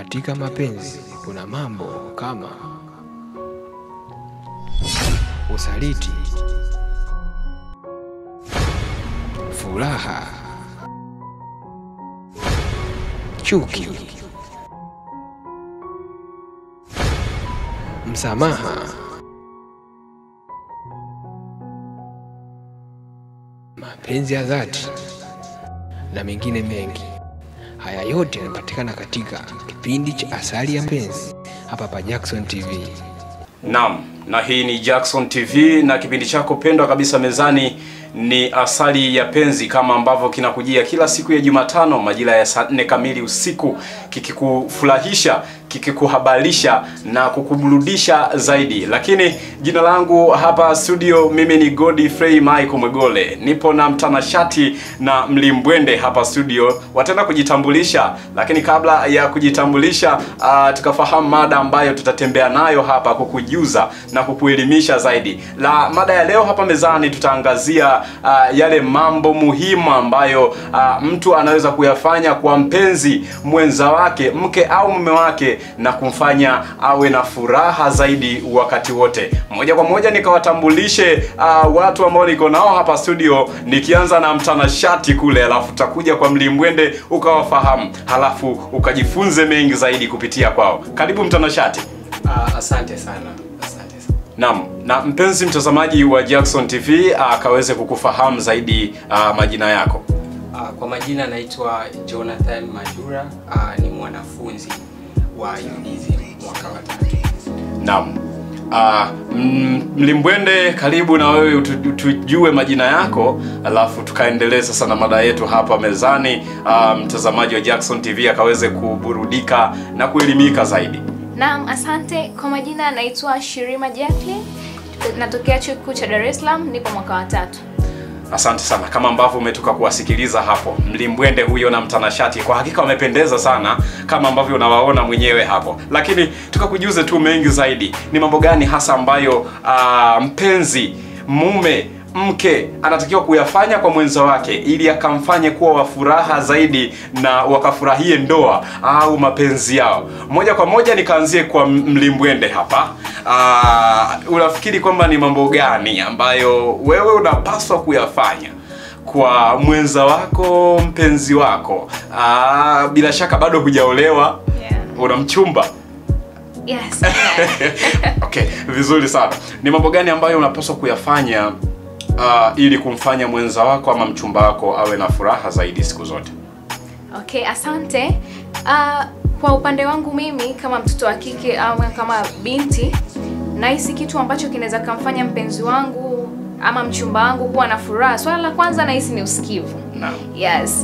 Katika mapenzi kuna mambo kama usaliti, furaha, chuki, msamaha, mapenzi ya dhati na mengine mengi. Haya yote yanapatikana katika kipindi cha Asali ya Mpenzi hapa pa Jackson TV. Naam, na hii ni Jackson TV na kipindi chako pendwa kabisa mezani ni Asali ya Penzi, kama ambavyo kinakujia kila siku ya Jumatano majira ya saa nne kamili usiku, kikikufurahisha, kikikuhabarisha na kukuburudisha zaidi. Lakini jina langu hapa studio, mimi ni Godfrey Michael Mwegole, nipo na mtanashati na mlimbwende hapa studio, wataenda kujitambulisha. Lakini kabla ya kujitambulisha, uh, tukafahamu mada ambayo tutatembea nayo hapa kukujuza na kukuelimisha zaidi. La mada ya leo hapa mezani tutaangazia uh, yale mambo muhimu ambayo uh, mtu anaweza kuyafanya kwa mpenzi mwenza wake, mke au mume wake, na kumfanya awe na furaha zaidi wakati wote. Moja kwa moja nikawatambulishe uh, watu ambao niko nao hapa studio, nikianza na mtanashati kule, alafu tutakuja kwa mlimbwende ukawafahamu, halafu ukajifunze mengi zaidi kupitia kwao. Karibu mtanashati. Ah, asante sana, asante sana. Naam, na mpenzi mtazamaji wa Jackson TV akaweze kukufahamu zaidi uh, majina yako. Ah, kwa majina naitwa Jonathan Majura, ah, ni mwanafunzi wa UDSM mwaka wa tatu. Naam. Uh, Mlimbwende, karibu na wewe utu- tujue majina yako, alafu tukaendelee sasa na mada yetu hapa mezani. Uh, mtazamaji wa Jackson TV akaweze kuburudika na kuelimika zaidi. Naam, asante. Kwa majina naitwa Shirima Jacqueline, natokea chuo kikuu cha Dar es Salaam, nipo mwaka wa tatu. Asante sana, kama ambavyo umetoka kuwasikiliza hapo, Mlimbwende huyo na mtanashati, kwa hakika wamependeza sana kama ambavyo unawaona mwenyewe hapo. Lakini tukakujuze tu mengi zaidi, ni mambo gani hasa ambayo aa, mpenzi mume mke anatakiwa kuyafanya kwa mwenza wake ili akamfanye kuwa wa furaha zaidi na wakafurahie ndoa au mapenzi yao. Moja kwa moja nikaanzie kwa Mlimbwende hapa. Aa, unafikiri kwamba ni mambo gani ambayo wewe unapaswa kuyafanya kwa mwenza wako, mpenzi wako? Aa, bila shaka bado hujaolewa, Yeah. una mchumba. Yes. yeah. Okay, vizuri sana. Ni mambo gani ambayo unapaswa kuyafanya uh, ili kumfanya mwenza wako ama mchumba wako awe na furaha zaidi siku zote? Okay, asante. Uh, kwa upande wangu mimi kama mtoto wa kike au kama binti, nahisi kitu ambacho kinaweza kumfanya mpenzi wangu ama mchumba wangu kuwa na furaha. Swala la kwanza nahisi ni usikivu. Naam. Yes.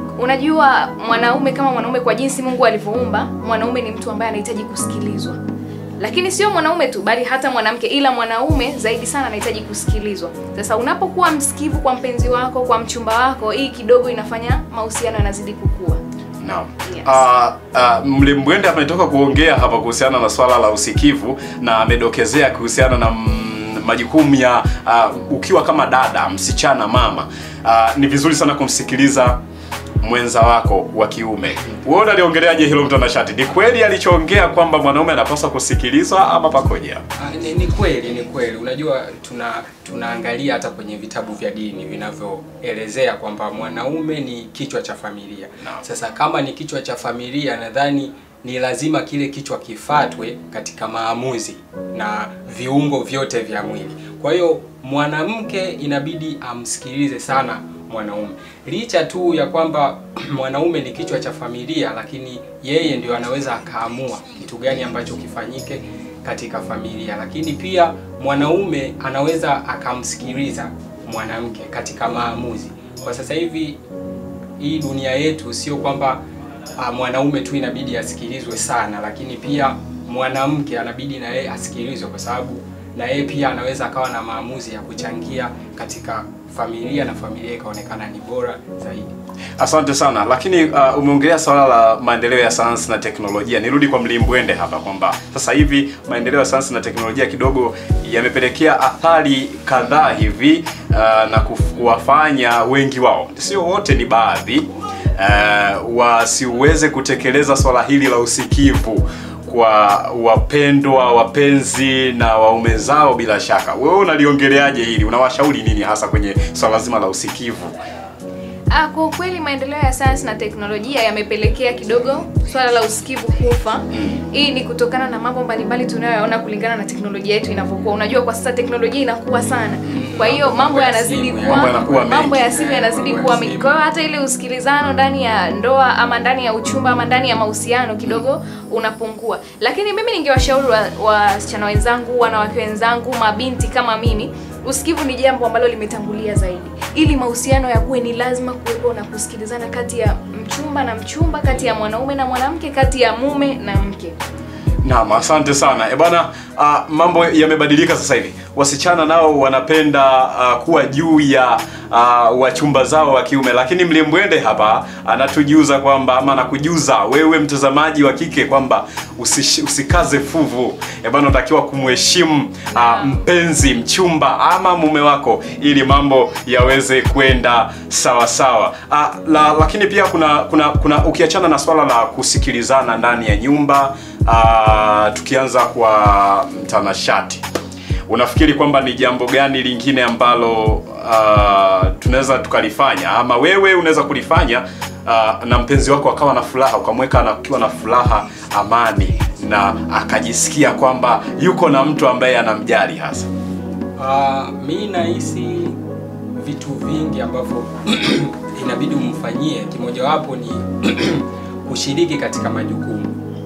Unajua mwanaume kama mwanaume kwa jinsi Mungu alivyoumba, mwanaume ni mtu ambaye anahitaji kusikilizwa. Lakini sio mwanaume tu bali hata mwanamke, ila mwanaume zaidi sana anahitaji kusikilizwa. Sasa unapokuwa msikivu kwa mpenzi wako, kwa mchumba wako, hii kidogo inafanya mahusiano yanazidi kukua. Naam. Yes. Uh, uh, Mlimbwende ametoka kuongea hapa kuhusiana na swala la usikivu na amedokezea kuhusiana na mm, majukumu ya uh, ukiwa kama dada, msichana, mama. Uh, ni vizuri sana kumsikiliza mwenza wako wa kiume. Wewe unaliongeleaje hilo mtanashati? Ni kweli alichoongea kwamba mwanaume anapaswa kusikilizwa ama pakoje? Ah, ni, ni kweli, ni kweli. Unajua tuna tunaangalia hata kwenye vitabu vya dini vinavyoelezea kwamba mwanaume ni kichwa cha familia. Naam. Sasa kama ni kichwa cha familia, nadhani ni lazima kile kichwa kifatwe katika maamuzi na viungo vyote vya mwili. Kwa hiyo mwanamke inabidi amsikilize sana mwanaume, licha tu ya kwamba mwanaume ni kichwa cha familia, lakini yeye ndio anaweza akaamua kitu gani ambacho kifanyike katika familia, lakini pia mwanaume anaweza akamsikiliza mwanamke katika maamuzi. Kwa sasa hivi hii dunia yetu sio kwamba ah, mwanaume tu inabidi asikilizwe sana, lakini pia mwanamke anabidi na yeye asikilizwe, kwa sababu na yeye pia anaweza akawa na maamuzi ya kuchangia katika familia na familia ikaonekana ni bora zaidi. Asante sana, lakini uh, umeongelea swala la maendeleo ya sayansi na teknolojia. Nirudi kwa Mlimbwende hapa kwamba sasa hivi maendeleo ya sayansi na teknolojia kidogo yamepelekea athari kadhaa hivi uh, na kuf- kuwafanya wengi wao, sio wote, ni baadhi uh, wasiweze kutekeleza swala hili la usikivu kwa wapendwa wapenzi na waume zao bila shaka wewe unaliongeleaje hili unawashauri nini hasa kwenye swala zima la usikivu Ah, kwa ukweli maendeleo ya sayansi na teknolojia yamepelekea kidogo swala la usikivu kufa. Hii ni kutokana na mambo mbalimbali tunayoyaona kulingana na teknolojia yetu inavyokuwa. Unajua kwa sasa teknolojia inakuwa sana, kwa hiyo mambo Mambo ya yanazidi simu, kuwa mambo yanakuwa mengi. mambo ya simu yanazidi Mambo ya kuwa simu. mengi. Kwa hiyo hata ile usikilizano ndani ya ndoa ama ndani ya uchumba ama ndani ya mahusiano kidogo unapungua. Lakini mimi ningewashauri wa- wasichana wenzangu, wanawake wenzangu, mabinti kama mimi usikivu ni jambo ambalo limetangulia zaidi. Ili mahusiano yakuwe, ni lazima kuwepo na kusikilizana kati ya mchumba na mchumba, kati ya mwanaume na mwanamke, kati ya mume na mke. Naam, asante sana. E bwana, uh, mambo yamebadilika sasa hivi. Wasichana nao wanapenda uh, kuwa juu ya uh, wachumba zao wa kiume, lakini Mlimbwende hapa anatujuza kwamba ama anakujuza wewe mtazamaji wa kike kwamba usish, usikaze fuvu. E bwana, unatakiwa kumheshimu uh, mpenzi, mchumba ama mume wako ili mambo yaweze kwenda sawa sawa. Uh, la, lakini pia kuna kuna kuna ukiachana na swala la kusikilizana ndani ya nyumba uh, tukianza kwa mtanashati unafikiri kwamba ni jambo gani lingine ambalo uh, tunaweza tukalifanya ama wewe unaweza kulifanya uh, na mpenzi wako akawa na furaha ukamweka akiwa na furaha amani na akajisikia kwamba yuko na mtu ambaye anamjali hasa Uh, mi nahisi vitu vingi ambavyo inabidi umfanyie. Kimojawapo ni kushiriki katika majukumu.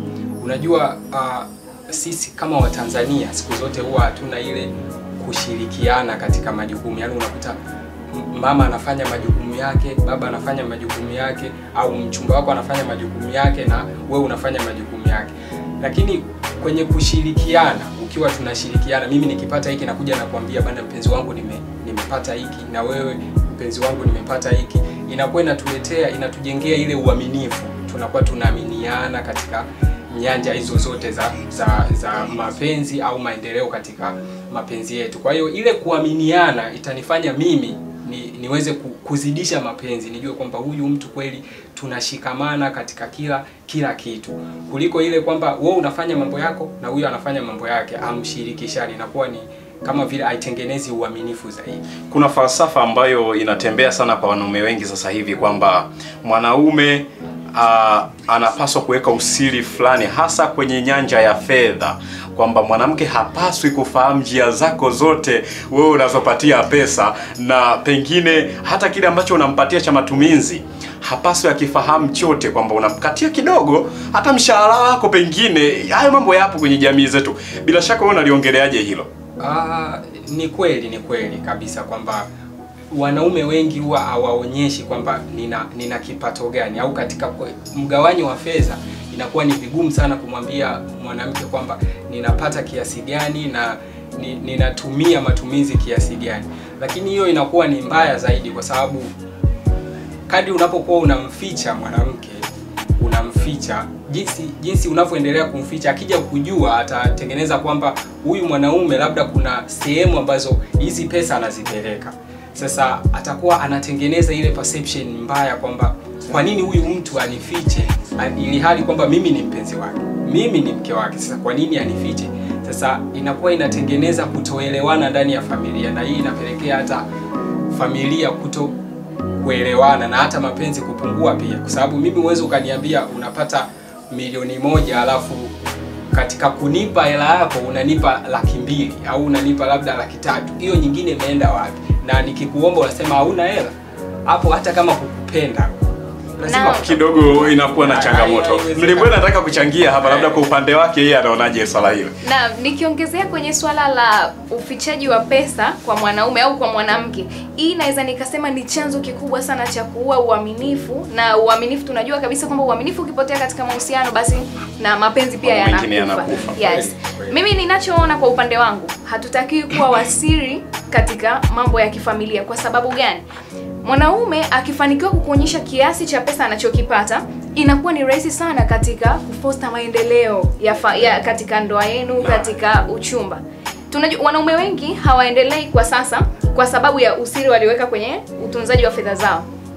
Unajua uh, sisi kama Watanzania siku zote huwa hatuna ile kushirikiana katika majukumu, yaani unakuta m- mama anafanya majukumu yake, baba anafanya majukumu yake, au mchumba wako anafanya majukumu yake na wewe unafanya majukumu yake. Lakini kwenye kushirikiana, ukiwa tunashirikiana, mimi nikipata hiki nakuja nakwambia bana, mpenzi wangu nime, nimepata hiki, na wewe mpenzi wangu nimepata hiki, inakuwa inatuletea inatujengea ile uaminifu, tunakuwa tunaaminiana katika nyanja hizo zote za za za mapenzi au maendeleo katika mapenzi yetu. Kwa hiyo ile kuaminiana itanifanya mimi ni, niweze ku- kuzidisha mapenzi, nijue kwamba huyu mtu kweli tunashikamana katika kila kila kitu, kuliko ile kwamba wewe unafanya mambo yako na huyu anafanya mambo yake, amshirikishani, inakuwa ni kama vile haitengenezi uaminifu zaidi. kuna falsafa ambayo inatembea sana kwa wanaume wengi sasa hivi kwamba mwanaume uh, anapaswa kuweka usiri fulani hasa kwenye nyanja ya fedha kwamba mwanamke hapaswi kufahamu njia zako zote wewe unazopatia pesa na pengine hata kile ambacho unampatia cha matumizi hapaswi akifahamu chote kwamba unamkatia kidogo hata mshahara wako pengine hayo mambo yapo kwenye jamii zetu bila shaka wewe unaliongeleaje hilo Ah, ni kweli ni kweli kabisa kwamba wanaume wengi huwa hawaonyeshi kwamba nina nina kipato gani au katika kwe- mgawanyo wa fedha inakuwa ni vigumu sana kumwambia mwanamke kwamba ninapata kiasi gani na ni, ninatumia matumizi kiasi gani, lakini hiyo inakuwa ni mbaya zaidi kwa sababu kadri unapokuwa unamficha mwanamke unamficha jinsi jinsi unavyoendelea kumficha, akija kujua atatengeneza kwamba huyu mwanaume labda kuna sehemu ambazo hizi pesa anazipeleka. Sasa atakuwa anatengeneza ile perception mbaya kwamba kwa nini huyu mtu anifiche, a- ili hali kwamba mimi ni mpenzi wake, mimi ni mke wake. Sasa kwa nini anifiche? Sasa inakuwa inatengeneza kutoelewana ndani ya familia, na hii inapelekea hata familia kuto kuelewana na hata mapenzi kupungua pia, kwa sababu mimi huwezi ukaniambia unapata milioni moja alafu katika kunipa hela yako unanipa laki mbili au unanipa labda laki tatu, hiyo nyingine imeenda wapi? Na nikikuomba unasema hauna hela, hapo hata kama kukupenda lazima Na- kidogo inakuwa na Hai- changamoto. haiwezekani. Mlimbwe nataka kuchangia hapa, labda kwa upande wake yeye anaonaje swala hilo? na nikiongezea kwenye swala la ufichaji wa pesa kwa mwanaume au kwa mwanamke, hii naweza nikasema ni chanzo kikubwa sana cha kuua uaminifu. Na uaminifu tunajua kabisa kwamba uaminifu ukipotea katika mahusiano, basi na mapenzi pia Mambo mengine yanakufa. yanakufa. Yes. Kweli, kweli. Mimi ninachoona kwa upande wangu, hatutakiwi kuwa wasiri katika mambo ya kifamilia. Kwa sababu gani? Mwanaume akifanikiwa kukuonyesha kiasi cha pesa anachokipata, inakuwa ni rahisi sana katika kufosta maendeleo ya, fa, ya katika ndoa yenu, katika uchumba. Tunajua wanaume wengi hawaendelei kwa sasa kwa sababu ya usiri walioweka kwenye utunzaji wa fedha zao.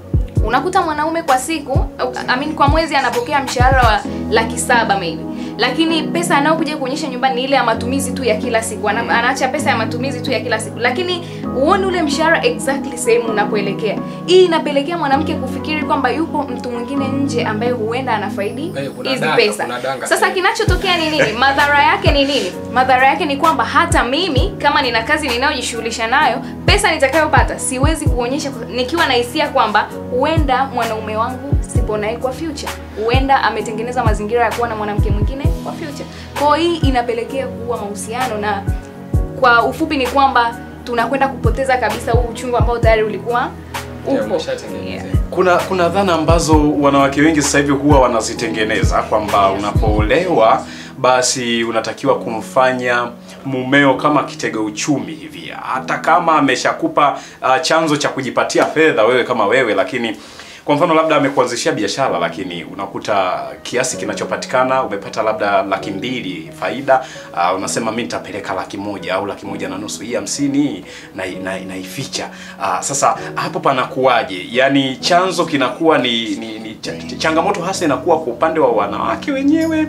unakuta mwanaume kwa siku I mean, kwa mwezi anapokea mshahara wa laki saba maybe lakini pesa anayokuja kuonyesha nyumbani ni ile ya matumizi tu ya kila siku Ana, anaacha pesa ya matumizi tu ya kila siku lakini huoni ule mshahara exactly sehemu unapoelekea hii inapelekea mwanamke kufikiri kwamba yupo mtu mwingine nje ambaye huenda anafaidi Eh, kuna hizi danga, pesa kuna danga. sasa kinachotokea ni nini madhara yake ni nini madhara yake ni kwamba hata mimi kama nina kazi ninayojishughulisha nayo pesa nitakayopata siwezi kuonyesha nikiwa na hisia kwamba huenda mwanaume wangu sipo naye kwa future huenda ametengeneza mazingira ya kuwa na mwanamke mwingine kwa future kwao hii inapelekea kuwa mahusiano na kwa ufupi ni kwamba tunakwenda kupoteza kabisa huu uchungu ambao tayari ulikuwa Yeah, upo umeshatengenezea. Yeah. kuna kuna dhana ambazo wanawake wengi sasa hivi huwa wanazitengeneza kwamba unapoolewa basi unatakiwa kumfanya mumeo kama kitega uchumi hivi hata kama ameshakupa uh, chanzo cha kujipatia fedha wewe kama wewe lakini kwa mfano labda amekuanzishia biashara lakini unakuta kiasi kinachopatikana umepata labda laki mbili faida uh, unasema mi nitapeleka laki moja au laki moja na nusu hii hamsini naificha na, naificha. uh, sasa hapo panakuwaje yaani chanzo kinakuwa ni, ni, ni ch- changamoto hasa inakuwa kwa upande wa wanawake wenyewe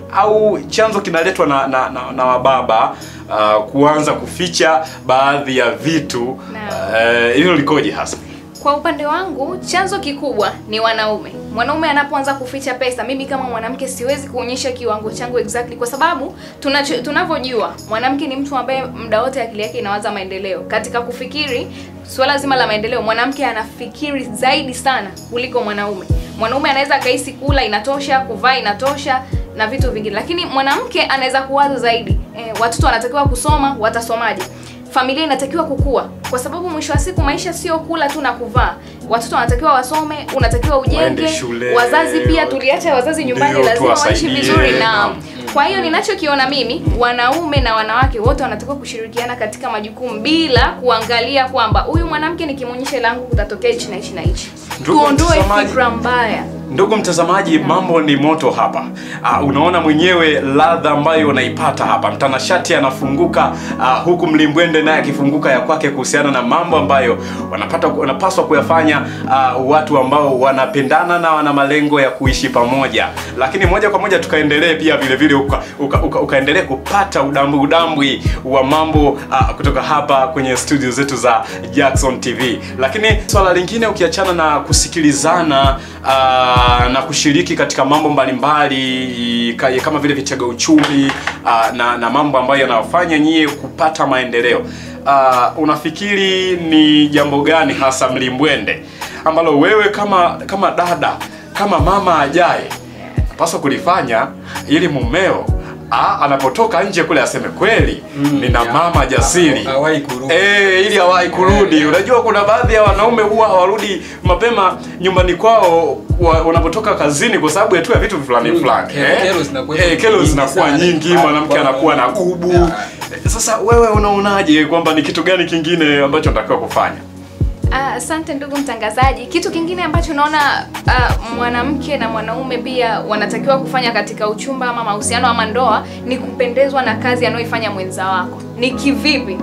au chanzo kinaletwa na, na, na, na wababa uh, kuanza kuficha baadhi ya vitu Naam. uh, hilo likoje hasa Kwa upande wangu chanzo kikubwa ni wanaume. Mwanaume anapoanza kuficha pesa, mimi kama mwanamke siwezi kuonyesha kiwango changu exactly, kwa sababu tunacho- tunavyojua mwanamke ni mtu ambaye muda wote akili yake inawaza maendeleo. Katika kufikiri suala zima la maendeleo, mwanamke anafikiri zaidi sana kuliko mwanaume. Mwanaume anaweza akahisi kula inatosha, kuvaa inatosha na vitu vingine, lakini mwanamke anaweza kuwaza zaidi. E, watoto wanatakiwa kusoma, watasomaje? familia inatakiwa kukua kwa sababu mwisho wa siku maisha sio kula tu na kuvaa watoto wanatakiwa wasome unatakiwa ujenge Waende shule, wazazi pia tuliacha wazazi nyumbani ndio, lazima waishi tuwasaidie, vizuri na naam. kwa hiyo ninachokiona mimi wanaume na wanawake wote wanatakiwa kushirikiana katika majukumu bila kuangalia kwamba huyu mwanamke nikimwonyesha langu kutatokea hichi na hichi na hichi Ndugu tuondoe mtazamaji, fikra mbaya Ndugu mtazamaji, mambo ni moto hapa. Uh, unaona mwenyewe ladha ambayo unaipata hapa. Mtanashati anafunguka uh, huku mlimbwende naye akifunguka ya kwake kuhusiana na mambo ambayo wanapata wanapaswa kuyafanya uh, watu ambao wanapendana na wana malengo ya kuishi pamoja. Lakini moja kwa moja tukaendelee pia vile vile uka, uka, uka, ukaendelee kupata udambwi udambwi wa mambo uh, kutoka hapa kwenye studio zetu za Jackson TV. Lakini swala lingine ukiachana na kusikilizana uh, na kushiriki katika mambo mbalimbali ka- kama vile vitega uchumi uh, na, na mambo ambayo yanawafanya nyie kupata maendeleo uh, unafikiri ni jambo gani hasa mlimbwende ambalo wewe kama kama dada kama mama ajaye paswa kulifanya ili mumeo ah, anapotoka nje kule aseme kweli nina ya. mama jasiri Hawahi kurudi. Eh, ili hawahi kurudi. Eh, Unajua kuna baadhi ya wanaume huwa hawarudi mapema nyumbani kwao wa- wanapotoka kazini kwa sababu ya tu ya vitu fulani Mm, fulani. kero- eh. kero zinakuwa Eh, kero nyingi zinakuwa sana. nyingi, Ah, mwanamke kwa- anakuwa na kubu. Yeah. Eh, Sasa wewe unaonaje kwamba ni kitu gani kingine ambacho natakiwa kufanya? Ah, Asante ndugu mtangazaji. Kitu kingine ambacho naona ah, mwanamke na mwanaume pia wanatakiwa kufanya katika uchumba ama mahusiano ama ndoa ni kupendezwa na kazi anayoifanya mwenza wako. Ni kivipi?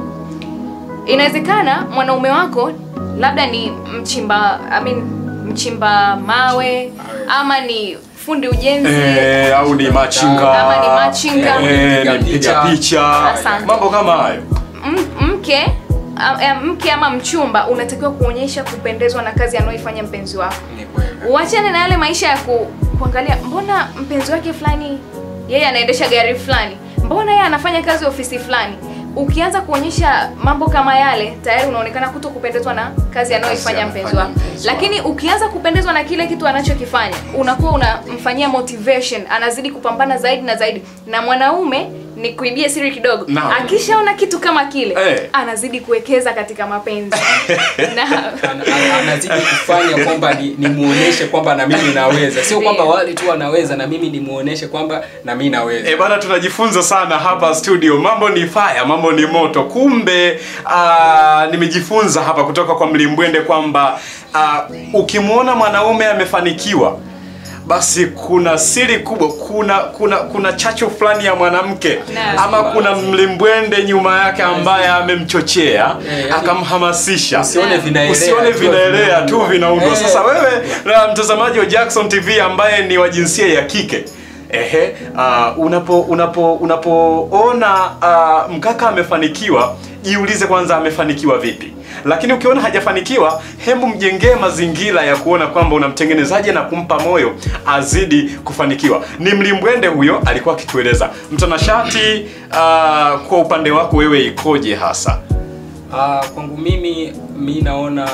Inawezekana mwanaume wako labda ni mchimba I mean, mchimba mawe ama ni fundi ujenzi Eh, au ni machinga. Ama ni machinga. Eh, ni Mpiga mpiga picha. picha. Asante. Mambo kama hayo. M- mke a- a- mke ama mchumba unatakiwa kuonyesha kupendezwa na kazi anayoifanya mpenzi wako Ni kweli. uachane na yale maisha ya ku, kuangalia mbona mpenzi wake fulani yeye anaendesha gari fulani mbona yeye anafanya kazi ofisi fulani ukianza kuonyesha mambo kama yale tayari unaonekana kuto kupendezwa na kazi anayoifanya Kazi mpenzi anafanya wako mpenzi wako. lakini ukianza kupendezwa na kile kitu anachokifanya unakuwa unamfanyia motivation anazidi kupambana zaidi na zaidi na mwanaume ni kuibia siri kidogo Naam. akishaona kitu kama kile Eh. anazidi kuwekeza katika mapenzi na Ana- ana- anazidi kufanya kwamba ni, ni muoneshe kwamba na mimi naweza sio kwamba Ndio. wale tu wanaweza na mimi ni muoneshe kwamba na mimi naweza E bana, tunajifunza sana hapa studio. Mambo ni fire, mambo ni moto. Kumbe aa, nimejifunza hapa kutoka kwa Mlimbwende kwamba aa, ukimwona mwanaume amefanikiwa basi kuna siri kubwa, kuna kuna kuna chachu fulani ya mwanamke Naam. ama kuna mlimbwende nyuma yake ambaye amemchochea Eh, yani- akamhamasisha Usione vinaelea usione tu vinaelea tu vinaundwa. vinaundwa. Eh. Sasa wewe na mtazamaji wa Jackson TV ambaye ni wa jinsia ya kike ehe, uh, unapo unapo unapoona uh, mkaka amefanikiwa, jiulize kwanza amefanikiwa vipi. Lakini ukiona hajafanikiwa, hebu mjengee mazingira ya kuona kwamba unamtengenezaje na kumpa moyo azidi kufanikiwa. Ni mlimbwende huyo alikuwa akitueleza. Mtanashati, uh, kwa upande wako wewe ikoje hasa? Ah, kwangu mimi mi naona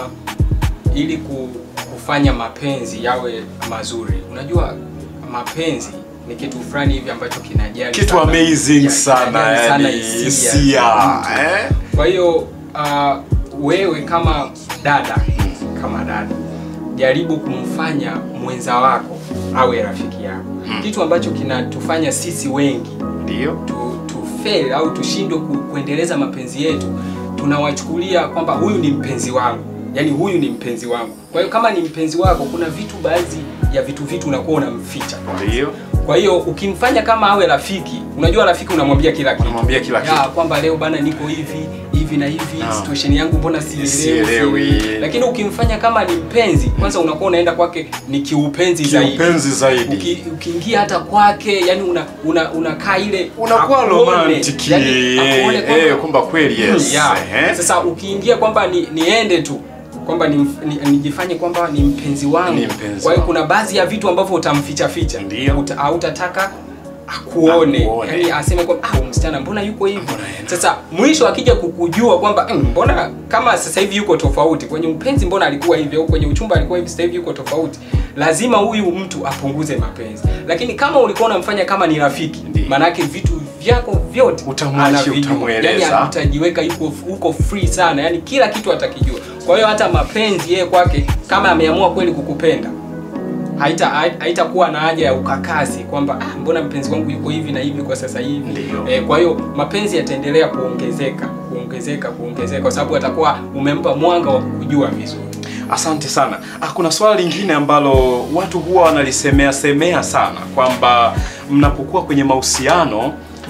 ili ku, kufanya mapenzi yawe mazuri, unajua mapenzi ni kitu fulani hivi ambacho kinajali Kitu sana- amazing ya, sana, kinajali sana yani hisia hisia, za mtu. eh? Kwa hiyo ah, wewe kama dada kama dada jaribu kumfanya mwenza wako awe rafiki yako, kitu ambacho kinatufanya sisi wengi Ndio. tu, tu fail au tushindwe ku, kuendeleza mapenzi yetu, tunawachukulia kwamba huyu ni mpenzi wangu, yaani huyu ni mpenzi wangu. Kwa hiyo kama ni mpenzi wako, kuna vitu baadhi ya vitu vitu unakuwa unamficha. Ndio. Kwa hiyo ukimfanya kama awe rafiki, unajua rafiki unamwambia kila kitu, Unamwambia kila ya, kitu. kwamba leo bana niko hivi hivi na hivi Naam. situation yangu mbona sielewi, Sielewi. sielewi. Lakini ukimfanya kama ni mpenzi, kwanza unakuwa unaenda kwake ni kiupenzi zaidi Kiupenzi zaidi. Uki, ukiingia hata kwake yani una una unakaa ile unakuwa akuone, romantic yani akuone eh, kwamba- eh, kwamba kweli yes Yeah. eh. Sasa ukiingia kwamba ni, niende tu kwamba ni, ni, nijifanye kwamba ni mpenzi wangu. Ni mpenzi Kwa hiyo wangu. kuna baadhi ya vitu ambavyo utamficha ficha, Ndio. Uta- hautataka akuone, Akuone. yani aseme kwamba ah, huyu msichana mbona yuko hivi. Mbona yeye- Sasa mwisho akija kukujua kwamba "Mm, mbona kama sasa hivi yuko tofauti kwenye upenzi, mbona alikuwa hivi au kwenye uchumba alikuwa hivi, sasa hivi yuko tofauti, lazima huyu mtu apunguze mapenzi. Lakini kama ulikuwa unamfanya kama ni rafiki, Ndio. maanake vitu vyako vyote Utamwachia, anavijua. utamweleza. Yani, utajiweka yuko uko free sana, yani kila kitu atakijua. Kwa hiyo hata mapenzi yeye kwake, kama ameamua kweli kukupenda, haita haitakuwa na haja ya ukakasi kwamba ah, mbona mpenzi wangu yuko hivi na hivi kwa sasa hivi. Ndio. Eh, kwa hiyo mapenzi yataendelea kuongezeka kuongezeka kuongezeka, kwa sababu atakuwa umempa mwanga wa kujua vizuri. Asante sana. Ah, kuna swala lingine ambalo watu huwa wanalisemea semea sana kwamba mnapokuwa kwenye mahusiano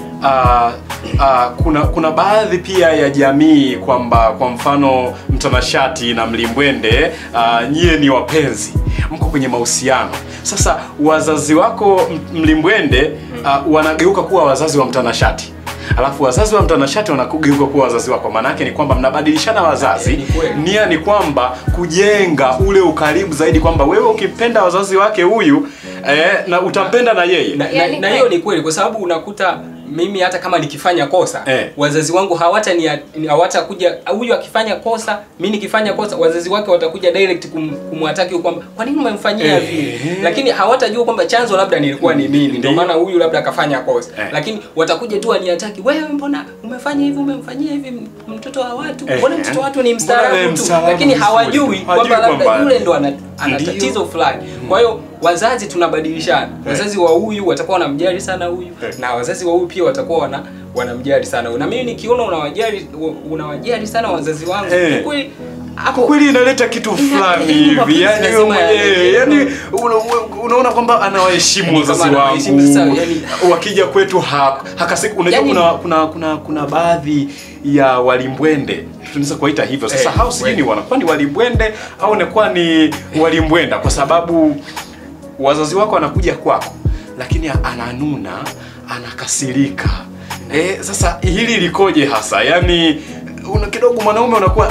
ah, ah, kuna kuna baadhi pia ya jamii kwamba kwa mfano mtanashati na mlimbwende ah, nyie ni wapenzi, mko kwenye mahusiano. Sasa wazazi wako m- mlimbwende ah, wanageuka kuwa wazazi wa mtanashati alafu wazazi wa mtanashati wanageuka kuwa wazazi wako. Maana yake ni kwamba mnabadilishana wazazi Eh, ni kweli. nia ni kwamba kujenga ule ukaribu zaidi, kwamba wewe ukipenda wazazi wake huyu eh, na utampenda na yeye na, na, Yani na kweli. hiyo ni kweli kwa sababu unakuta mimi hata kama nikifanya kosa Eh. wazazi wangu hawata ni hawatakuja huyu akifanya kosa mi nikifanya kosa wazazi wake watakuja direct kum, kumwataki kwamba kwa nini umemfanyia Eh. vile lakini hawatajua kwamba chanzo labda nilikuwa ni mimi ndio Ndio. maana huyu labda akafanya kosa Eh. lakini watakuja tu aniataki wewe mbona umefanya hivi umemfanyia hivi m- mtoto wa watu Eh. mbona mtoto wa watu ni Mbona mstaarabu wewe tu mstaarabu lakini vizuri. hawajui Hawajui kwamba labda kwamba- yule ndo ana, ana Ndio. tatizo fulani kwa hiyo wazazi tunabadilishana wazazi wa huyu watakuwa wanamjali sana huyu Eh. na wazazi wa huyu pia watakuwa wana wanamjali sana huyu. na mimi nikiona unawajali unawajali sana wazazi wangu Eh. kwa kweli kwa hapo kweli inaleta kitu fulani eh, hivi mapenzi yani wewe lazima mwenyewe yawe- yani una, unaona kwamba anawaheshimu Yani wazazi kama anawaheshimu wangu sasa, yani- wakija kwetu ha, hakasiki unajua Yani- kuna, kuna kuna kuna baadhi ya walimbwende tunaweza kuwaita hivyo sasa Eh, hao sijui ni kweli. wanakuwa ni walimbwende au nakuwa ni walimbwenda kwa sababu wazazi wako wanakuja kwako lakini ananuna anakasirika eh, sasa hili likoje hasa yaani una kidogo mwanaume unakuwa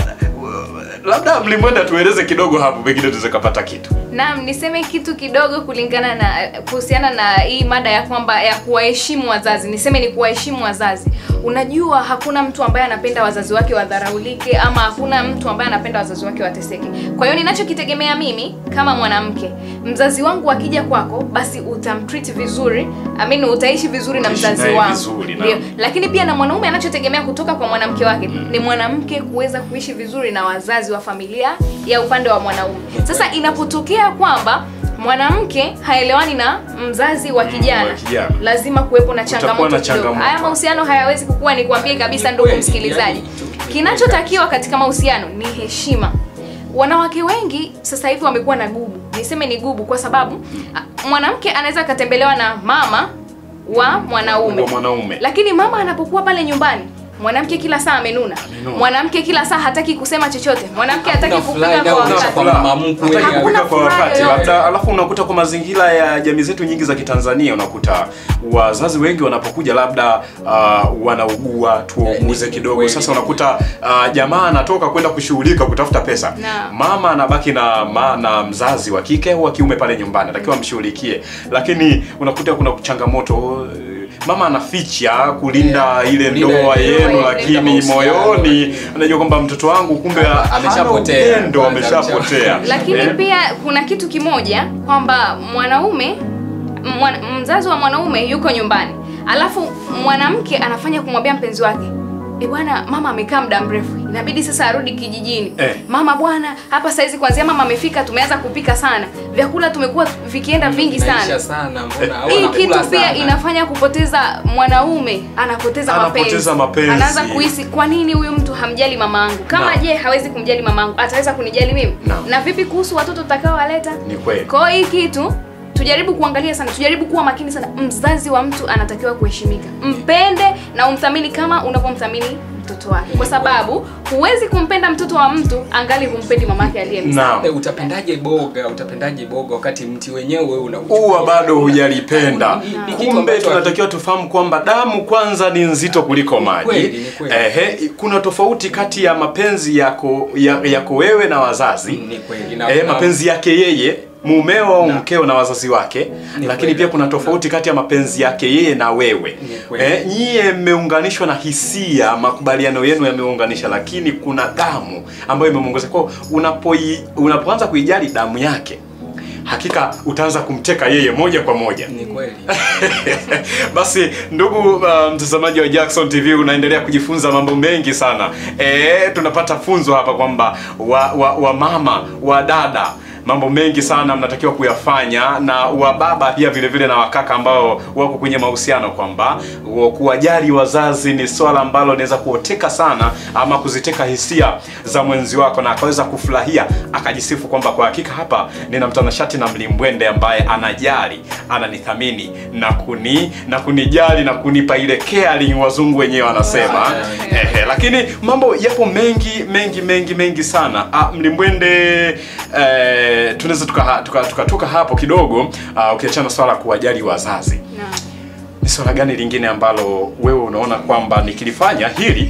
labda mlimwenda tueleze kidogo hapo pengine tuweze kapata kitu Naam, niseme kitu kidogo kulingana na kuhusiana na hii mada ya kwamba ya kuwaheshimu wazazi. Niseme ni kuwaheshimu wazazi. Unajua hakuna mtu ambaye anapenda wazazi wake wadharaulike ama hakuna mtu ambaye anapenda wazazi wake wateseke. Kwa hiyo ninachokitegemea mimi kama mwanamke, mzazi wangu akija kwako, basi utamtreat vizuri, I mean utaishi vizuri na Utaishi mzazi naye wangu. vizuri, naam. Ndio. Lakini pia na mwanaume anachotegemea kutoka kwa mwanamke wake ni mwanamke kuweza kuishi vizuri na wazazi wa familia ya upande wa mwanaume. Sasa inapotokea kwamba mwanamke haelewani na mzazi wa kijana, wa kijana. lazima kuwepo na changamoto na kidogo. changamoto. Haya mahusiano hayawezi kukua, ni kuambie kabisa Ni ndugu kweli, msikilizaji. yani, Kinachotakiwa katika mahusiano ni heshima. Wanawake wengi sasa hivi wamekuwa na gubu, niseme ni gubu kwa sababu a, mwanamke anaweza akatembelewa na mama wa mwanaume Wa mwanaume. lakini mama anapokuwa pale nyumbani mwanamke kila saa amenuna Amenuna. mwanamke kila saa hataki kusema chochote mwanamke hataki Hakuna kupika furaha kwa inayoonyesha wakati kwamba mama mkwe Hataki ya- kupika Hakuna kwa furaha wakati yoyote. hata alafu unakuta kwa mazingira ya jamii zetu nyingi za Kitanzania unakuta wazazi wengi wanapokuja labda uh, wanaugua tuwauguze Eh, ni kidogo kweli. sasa unakuta uh, jamaa anatoka kwenda kushughulika kutafuta pesa Naam. mama anabaki na ma, na mzazi wa kike au wa kiume pale nyumbani atakiwa amshughulikie lakini unakuta kuna changamoto eh, mama anaficha kulinda Yeah, ile kulinda ndoa ile yenu ndoa, lakini kulinda mahusiano, moyoni lakini- anajua kwamba mtoto wangu kumbe Ame- ameshapotea. hana upendo, Kwanza ameshapotea lakini Eh? pia kuna kitu kimoja kwamba mwanaume mwana, mzazi wa mwanaume yuko nyumbani alafu mwanamke anafanya kumwambia mpenzi wake e bwana mama amekaa muda mrefu inabidi sasa arudi kijijini Eh. mama bwana hapa saizi kwanzia mama amefika tumeanza kupika sana vyakula tumekuwa vikienda vingi Naisha sana sana mbona au hii anakula kitu pia sana. inafanya kupoteza mwanaume anapoteza, Anapoteza mapenzi. anaanza kuhisi kwa nini huyu mtu hamjali mamangu kama Naam. je hawezi kumjali mamangu ataweza kunijali mimi Naam. na vipi kuhusu watoto tutakaowaleta ni kweli kwa hiyo hii kitu tujaribu kuangalia sana tujaribu kuwa makini sana mzazi wa mtu anatakiwa kuheshimika mpende na umthamini kama unavyomthamini mtoto wake kwa sababu huwezi kumpenda mtoto wa mtu angali humpendi mamake aliyemzaa naam Eh, utapendaje boga utapendaje boga wakati mti wenyewe wewe una uwa bado hujalipenda Ni- ni kitu kumbe ambacho tunatakiwa tufahamu kwamba damu kwanza ni nzito kuliko maji kweli, ni kweli. Ehe, kuna tofauti kati ya mapenzi yako ya, yako wewe na wazazi ni kweli na, eh, na- mapenzi yake yeye mumeo au Na. mkeo na wazazi wake Ni lakini kweli. pia kuna tofauti kati ya mapenzi yake yeye na wewe Ni kweli. eh, nyie mmeunganishwa na hisia makubaliano yenu yameunganisha lakini kuna damu ambayo imemuongoza kwao unapoi unapoanza kuijali damu yake hakika utaanza kumteka yeye moja kwa moja ni kweli basi ndugu uh, mtazamaji wa Jackson TV unaendelea kujifunza mambo mengi sana e, tunapata funzo hapa kwamba wa, wa, wa mama wa dada mambo mengi sana mnatakiwa kuyafanya na wababa pia vile vile na wakaka ambao wako kwenye mahusiano kwamba wa- kuwajali wazazi ni swala ambalo linaweza kuoteka sana ama kuziteka hisia za mwenzi wako na akaweza kufurahia akajisifu kwamba kwa hakika hapa nina mtanashati na mlimbwende ambaye anajali ananithamini na kuni na kunijali na kunipa ile caring wazungu wenyewe wanasema Ehe, lakini mambo yapo mengi mengi mengi mengi sana ah, mlimbwende eh, tunaweza tukatoka tuka, tuka, tuka hapo kidogo ah, ukiachana swala la kuwajali wazazi Naam. ni swala gani lingine ambalo wewe unaona kwamba nikilifanya hili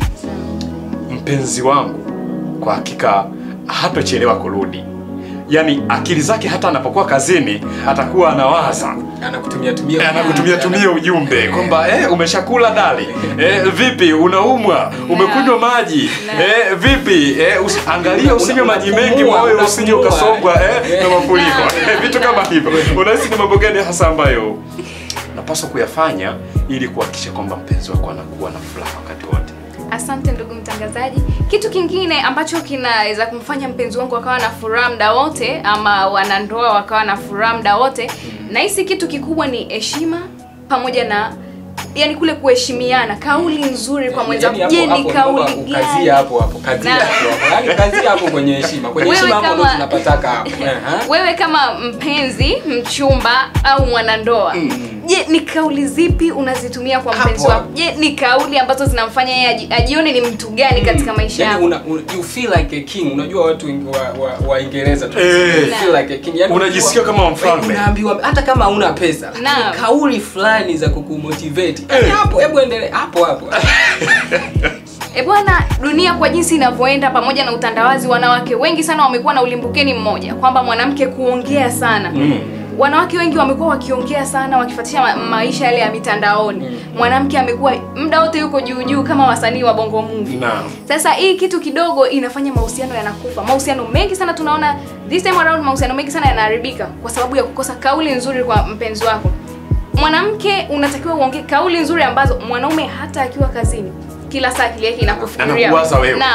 mpenzi wangu kwa hakika hatochelewa kurudi yaani akili zake hata anapokuwa kazini atakuwa anawaza anakutumia tumia anakutumia tumia ujumbe kwamba eh, umeshakula dali eh, vipi unaumwa umekunywa maji eh, vipi eh, usi, angalia usinywe Una- maji unapumua, mengi moyo unapumua. usije ukasombwa eh, na mafuriko Eh, vitu kama hivyo unahisi ni mambo gani hasa ambayo napaswa kuyafanya ili kuhakikisha kwamba mpenzi wako anakuwa na furaha wakati wote Asante ndugu mtangazaji. Kitu kingine ambacho kinaweza kumfanya mpenzi wangu akawa na furaha muda wote, ama wanandoa wakawa na furaha muda wote, nahisi kitu kikubwa ni heshima pamoja na yani kule kuheshimiana, kauli nzuri kwa mwenzako. Yaani Je, hapo- ni hapo kauli naomba gani? ukazie hapo hapo kazie Na- hapo hapo yaani kazie hapo kwenye heshima kwenye Wewe heshima hapo ndo kama- tunapataka hapo Aha. Wewe kama mpenzi, mchumba au mwanandoa, je, ni kauli zipi unazitumia kwa Hapo mpenzi wako? hapo. Je, ni kauli ambazo zinamfanya yeye aji- ajione ni mtu gani katika maisha Yaani yako? una, una, you feel like a king unajua watu wengi wa wa, wa Ingereza tu Eh. you feel like a king Yaani Unajisikia unajua- kama mfalme. unaambiwa hata kama huna pesa lakini Naam. kauli fulani za kukumotivate Yaani hapo hebu endelee hapo hapo E bwana, dunia kwa jinsi inavyoenda pamoja na utandawazi, wanawake wengi sana wamekuwa na ulimbukeni mmoja kwamba mwanamke kuongea sana Mm. wanawake wengi wamekuwa wakiongea sana wakifuatisha ma maisha yale ya mitandaoni mwanamke amekuwa muda wote yuko juu juu kama wasanii wa bongo movie Naam. sasa hii kitu kidogo inafanya mahusiano yanakufa mahusiano mengi sana tunaona this time around mahusiano mengi sana yanaharibika kwa sababu ya kukosa kauli nzuri kwa mpenzi wako mwanamke unatakiwa uongee kauli nzuri ambazo mwanaume hata akiwa kazini kila saa akili yake inakufikiria Anakuwaza wewe. naam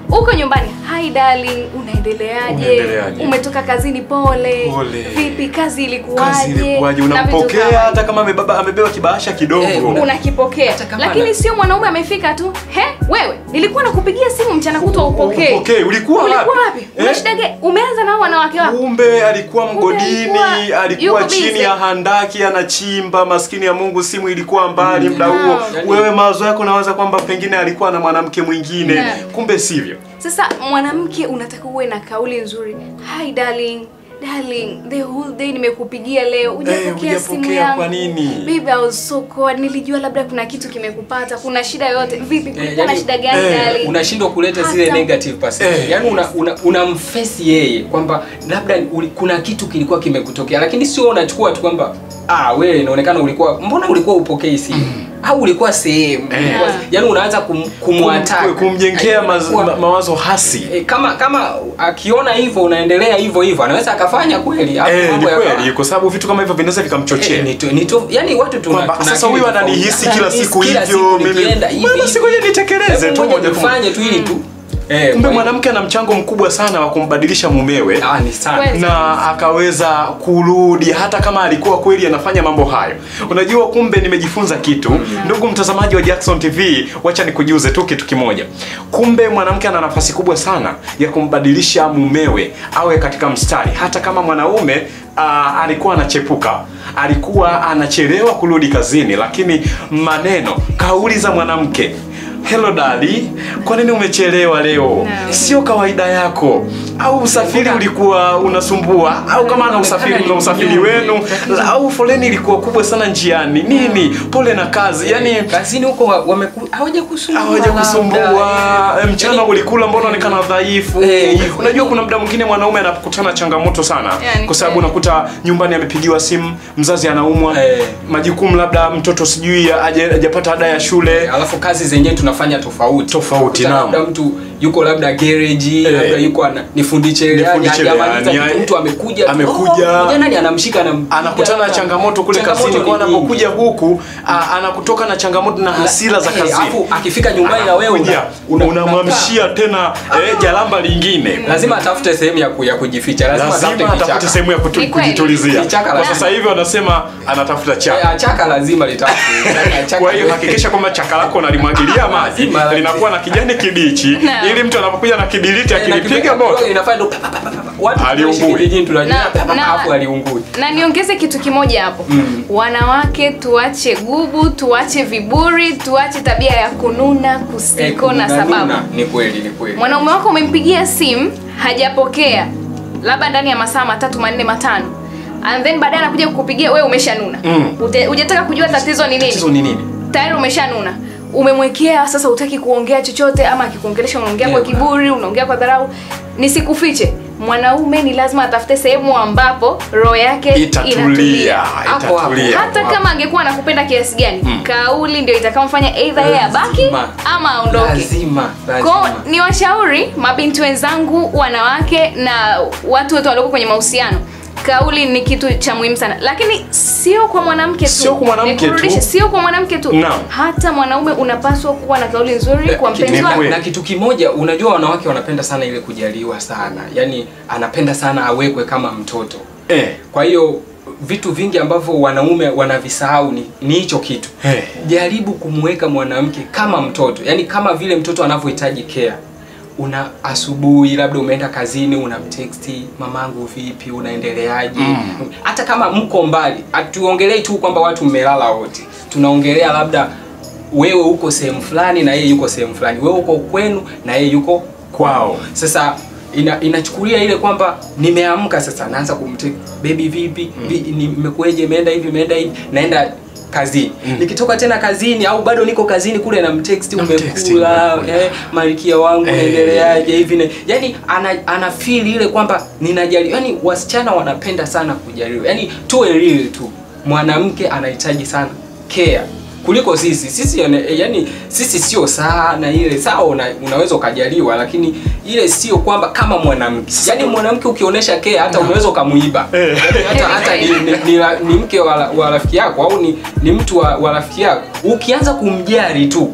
uko nyumbani hi darling unaendeleaje Unaendeleaje? umetoka kazini pole Pole. vipi kazi ilikuwaje kazi ilikuwaje Na vitu unampokea kama hata kama amebeba amebeba kibahasha kidogo Eh, una- unakipokea Hata kama lakini ana- sio mwanaume amefika tu he wewe nilikuwa nakupigia simu mchana kutwa upokee Upokee, ulikuwa wapi? ulikuwa wapi Eh? una shida gani umeanza nao wanawake wako kumbe alikuwa Kumbe mgodini alikuwa- alikuwa yuko chini busy. ya handaki anachimba maskini ya mungu simu ilikuwa mbali muda huo Yani- wewe mawazo yako nawaza kwamba pengine alikuwa na mwanamke mwingine Yeah. kumbe sivyo sasa mwanamke unataka uwe na kauli nzuri hi darling darling the whole day nimekupigia leo hujapokea hujapokea simu yangu kwa nini? baby I was so cold nilijua labda kuna kitu kimekupata kuna shida yoyote vipi kulikuwa na yani- shida gani eh, darling unashindwa kuleta zile Hata- negative perception Eh. yani una, una, unamfesi yeye kwamba labda uli, kuna kitu kilikuwa kimekutokea lakini sio unachukua tu kwamba ah wewe inaonekana ulikuwa mbona ulikuwa upokei simu au ulikuwa sehemu Eh. Ulikuwa- yani unaanza kum, kumwataka Kum- kumjengea maz, Inakuwa- ma, mawazo hasi E, kama kama akiona hivyo unaendelea hivyo hivyo anaweza akafanya kweli hapo Eh, ni mambo yakawa- kweli kwa sababu vitu kama hivyo vinaweza vikamchochea Eh, ni to- ni to- yani watu tuna kwamba tuna sasa akili huyu tofauti. ananihisi Sasa kila mimi siku kila hivyo siku mimi nikienda hivi, bwana hivi. sikuja nitekeleze Hebu tu ngoja moja kwa moja nifanye tu ili tu eh, kumbe kwa hiyo- mwanamke ana mchango mkubwa sana wa kumbadilisha mumewe ah ni sana Kweli. na akaweza kurudi hata kama alikuwa kweli anafanya mambo hayo unajua kumbe nimejifunza kitu ndugu mtazamaji wa jackson tv wacha nikujuze tu kitu kimoja kumbe mwanamke ana nafasi kubwa sana ya kumbadilisha mumewe awe katika mstari hata kama mwanaume uh, alikuwa anachepuka alikuwa anachelewa kurudi kazini lakini maneno kauli za mwanamke Hello dadi, kwa nini umechelewa leo? Sio kawaida yako. Au usafiri ulikuwa unasumbua, au kama ana usafiri mna usafiri wenu, au foleni ilikuwa kubwa sana njiani. Nini? Pole na kazi. Yaani kazini huko wa- wameku- hawajakusumbua hawaja kusumbua labda. Eh, mchana Yaani, ulikula mbona onekana dhaifu Eh, hivyo. unajua kuna muda mwingine mwanaume anakutana changamoto sana Yani kwa sababu kweli. unakuta nyumbani amepigiwa simu mzazi anaumwa Eh. majukumu labda mtoto sijui haja- hajapata ada ya shule alafu kazi zenyewe tunafanya tofauti Tofauti, Unakuta naam. labda mtu yuko labda gereji Eh. labda yuko ana, nifundi cherehani Nifundi cherehani, hajamaliza kitu, ya- mtu amekuja tu, amekuja. "Oh, ngoja nani anamshika anam- anakutana na changamoto kule Changamoto kazini kwa ni nyingi. anapokuja huku a- anakutoka na changamoto na hasira za Eh, kazini alafu akifika nyumbani na wewe Anakuja, una- una- unamwamshia tena eh, jalamba lingine lazima atafute sehemu ya, ku, ya kujificha lazima atafute lazima atafute kichaka sehemu ya kutu- Ni kweli. kujitulizia Kichaka kwa lazima. sasa hivi wanasema anatafuta Eh, chaka chaka lazima litafute Chaka- kwa hiyo hakikisha kwamba chaka lako unalimwagilia maji Lazima, lazima. linakuwa na kijani kibichi Naam. ili mtu anapokuja na kibiliti Eh, na akilipiga kidogo moto inafanya tu pa, pa, pa, pa, pa. Watu Aliungui. tunaishi kijijini tunajua Na- pa, pa, pa, na- hapo aliungui na niongeze kitu kimoja hapo Mm. wanawake tuache gubu tuache viburi tuache tabia ya kununa Eh, kusiko na kununa, sababu ni kweli ni kweli mwanaume wako umempigia simu hajapokea labda ndani ya masaa matatu manne matano and then baadaye anakuja kukupigia wewe umeshanuna Mm. Ute- hujataka kujua tatizo ni tatizo nini ni nini tayari umeshanuna umemwekea sasa utaki kuongea chochote ama akikuongelesha unaongea kwa Yeah. kiburi unaongea kwa dharau nisikufiche mwanaume ni lazima atafute sehemu ambapo roho yake itatulia inatulia Hapo, hapo. itatulia hata kama angekuwa anakupenda kiasi gani kauli ndio itakamfanya eidha yeye abaki Lazima. ama aondoke lazima ko lazima ni washauri mabinti wenzangu wanawake na watu wote walioko kwenye mahusiano kauli ni kitu cha muhimu sana lakini sio kwa mwanamke tu Sio kwa mwanamke tu. Nikurudishe, sio kwa mwanamke tu Naam. hata mwanaume unapaswa kuwa na kauli nzuri kwa Kitu- mpenzi ni wako kweli. na kitu kimoja unajua wanawake wanapenda sana ile kujaliwa sana yaani anapenda sana awekwe kama mtoto eh. kwa hiyo vitu vingi ambavyo wanaume wanavisahau ni ni hicho kitu Eh. jaribu kumweka mwanamke kama mtoto yaani kama vile mtoto anavyohitaji care una asubuhi labda umeenda kazini unamteksti mamangu vipi unaendeleaje Mm. hata kama mko mbali hatuongelei tu kwamba watu mmelala wote tunaongelea labda wewe uko sehemu fulani na yeye yuko sehemu fulani wewe uko kwenu na yeye yuko kwao sasa ina, inachukulia ile kwamba nimeamka sasa naanza kumtek baby vipi Vi- nimekueje imeenda hivi imeenda hivi naenda kazini nikitoka tena kazini au bado niko kazini kule na mtext Namtext, umekula umekula. eh, malkia wangu Eh. naendeleaje hivi ne yani ana, ana feel ile kwamba ninajali yani wasichana wanapenda sana kujaliwa yani tuwe real tu mwanamke anahitaji sana care kuliko sisi sisi yani, yani sisi sio sana ile sawa una, unaweza ukajaliwa lakini ile sio kwamba kama mwanamke yani mwanamke ukionyesha care hata unaweza ukamuiba Eh. yani hata, hata ni, ni, ni, ra- ni mke wa, wa rafiki yako au ni, ni mtu wa, wa rafiki yako ukianza kumjali tu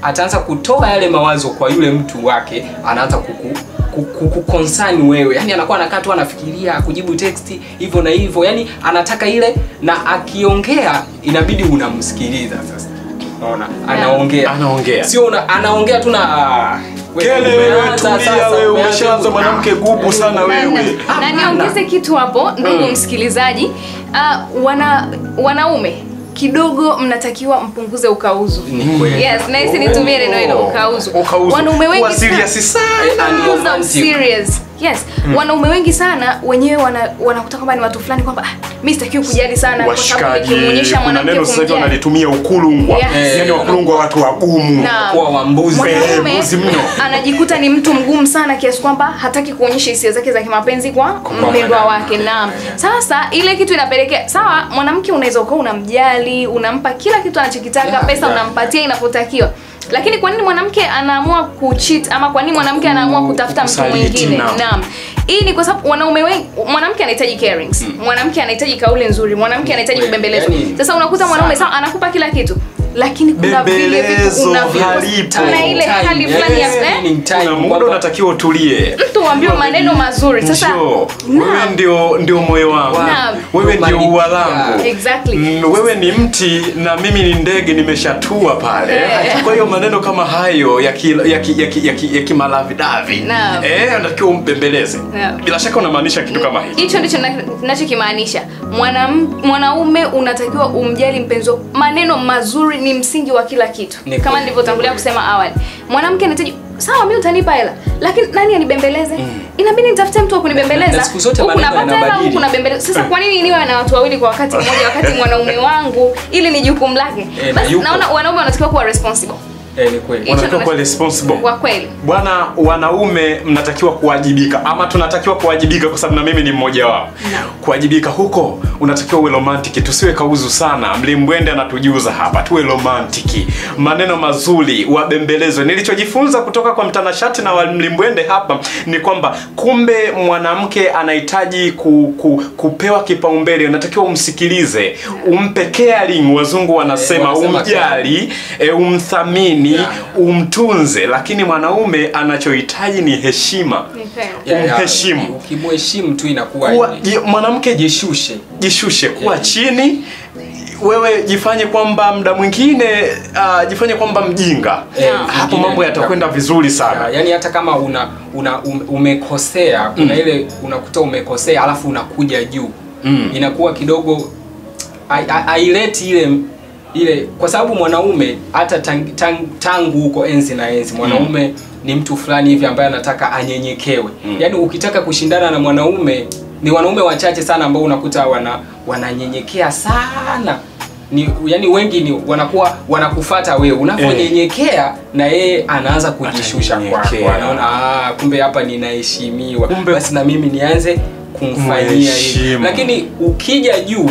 ataanza kutoa yale mawazo kwa yule mtu wake anaanza kuku kukonsani wewe yani anakuwa anakaa tu anafikiria kujibu text hivyo na hivyo yani anataka ile na akiongea inabidi unamsikiliza sasa unaona anaongea Anaongea. sio una, anaongea tu na ah, wewe Kele wewe umeanza tulia sasa, wewe umeanza umeshaanza ku- mwanamke gubu sana Na- wewe. na- na niongeze kitu hapo ndugu msikilizaji uh, wana wanaume kidogo mnatakiwa mpunguze ukauzu Ni kweli. yes nahisi nitumie neno hilo ukauzu Ukauzu. wanaume wengi Kuwa sana- serious sana. and Punguza romantic. serious. Yes. Wanaume wengi sana wenyewe wana wanakuta kwamba ni watu fulani kwamba ah, mimi sitakiwi kujali sana kwa sababu Washikaji, nikimuonyesha kuna mwanamke neno sasa hivi kumjali. wanalitumia ukulungwa. Yes. Yaani wakulungwa watu wagumu. Na kuwa wambuzi. mwanaume Eh, mbuzi mno. anajikuta ni mtu mgumu sana kiasi kwamba hataki kuonyesha hisia zake za kimapenzi kwa mpendwa mwanamke. wake. Naam. Sasa ile kitu inapelekea sawa, mwanamke unaweza ukawa unamjali, unampa kila kitu anachokitaka, Yeah, pesa yeah. unampatia inapotakiwa. Lakini kwa nini mwanamke anaamua kucheat ama kwa nini mwanamke anaamua kutafuta mtu kusaliti, mwingine? naam. Naam. Hii ni kwa sababu wanaume wengi, mwanamke anahitaji carings, mwanamke anahitaji kauli nzuri, mwanamke anahitaji Kweli, kubembelezwa. yani, Sasa unakuta mwanaume sana. sawa anakupa kila kitu, lakini kuna vile vitu Bembelezo unavyo halipo. na ile hali fulani ya eh, Kuna muda unatakiwa utulie. mtu uambiwe maneno mazuri. Sasa Njoo, wewe naam. ndio ndio moyo wangu. Naam. Wewe ndio Romantic. ua langu. Exactly. Mm, wewe ni mti na mimi ni ndege nimeshatua pale. Eh. Kwa hiyo maneno kama hayo ya ki, ya ki, ya ki, ya ki, ya kimalavidavi. Naam. Eh, unatakiwa umbembeleze. Naam. Bila shaka unamaanisha kitu kama hicho. hicho ndicho na- ninachokimaanisha Mwanam- mwanaume unatakiwa umjali mpenzi wako maneno mazuri ni msingi wa kila kitu Ni kama kweli. nilivyotangulia kusema awali mwanamke anahitaji sawa mi utanipa hela lakini nani anibembeleze inabidi nitafute mtu wa Na- kunibembeleza na siku zote huku maneno napata hela yanabadili. huku nabembeleza sasa kwa nini niwe na watu wawili kwa wakati mmoja wakati mwanaume wangu ili ni jukumu lake Eh, na basi yupo. naona wanaume wanatakiwa kuwa responsible Eh, ni kweli. Hicho Unatakiwa ndo kuwa na- responsible. kwa kweli Bwana, wanaume mnatakiwa kuwajibika, ama tunatakiwa kuwajibika, kwa sababu na mimi ni mmoja wao. Kuwajibika huko unatakiwa uwe romantic, tusiwe kauzu sana. Mlimbwende anatujuza hapa, tuwe romantic, maneno mazuri, wabembelezwe. Nilichojifunza kutoka kwa mtanashati na wa Mlimbwende hapa ni kwamba kumbe mwanamke anahitaji ku, ku, kupewa kipaumbele, unatakiwa umsikilize, umpe caring, wazungu wanasema, wanasema umjali, e, umthamini, Yeah. umtunze, lakini mwanaume anachohitaji ni heshima. Ni kweli. Yeah, yeah. umheshimu. Ukimheshimu tu inakuwa Kuwa, ni- ji- mwanamke ji- jishushe. jishushe, kuwa Yeah. chini wewe jifanye kwamba muda mwingine uh, jifanye kwamba mjinga Eh, hapo vingine- mambo yatakwenda vizuri sana Ya, yaani hata kama una, una um, umekosea kuna ile unakuta umekosea alafu unakuja juu Mm. inakuwa kidogo hai- hai- haileti ile ile kwa sababu mwanaume hata tang, tang, tangu huko enzi na enzi mwanaume ni mtu fulani hivi ambaye anataka anyenyekewe Mm. yaani ukitaka kushindana na mwanaume ni wanaume wachache sana ambao unakuta wana wananyenyekea sana ni yani wengi ni wanakuwa wanakufata wewe unavyonyenyekea na yeye anaanza kujishusha kwako Atanyenyekea. anaona ah, kumbe hapa ninaheshimiwa Kumbe- basi na mimi nianze kumfanyia hivi Kumheshimu. lakini ukija juu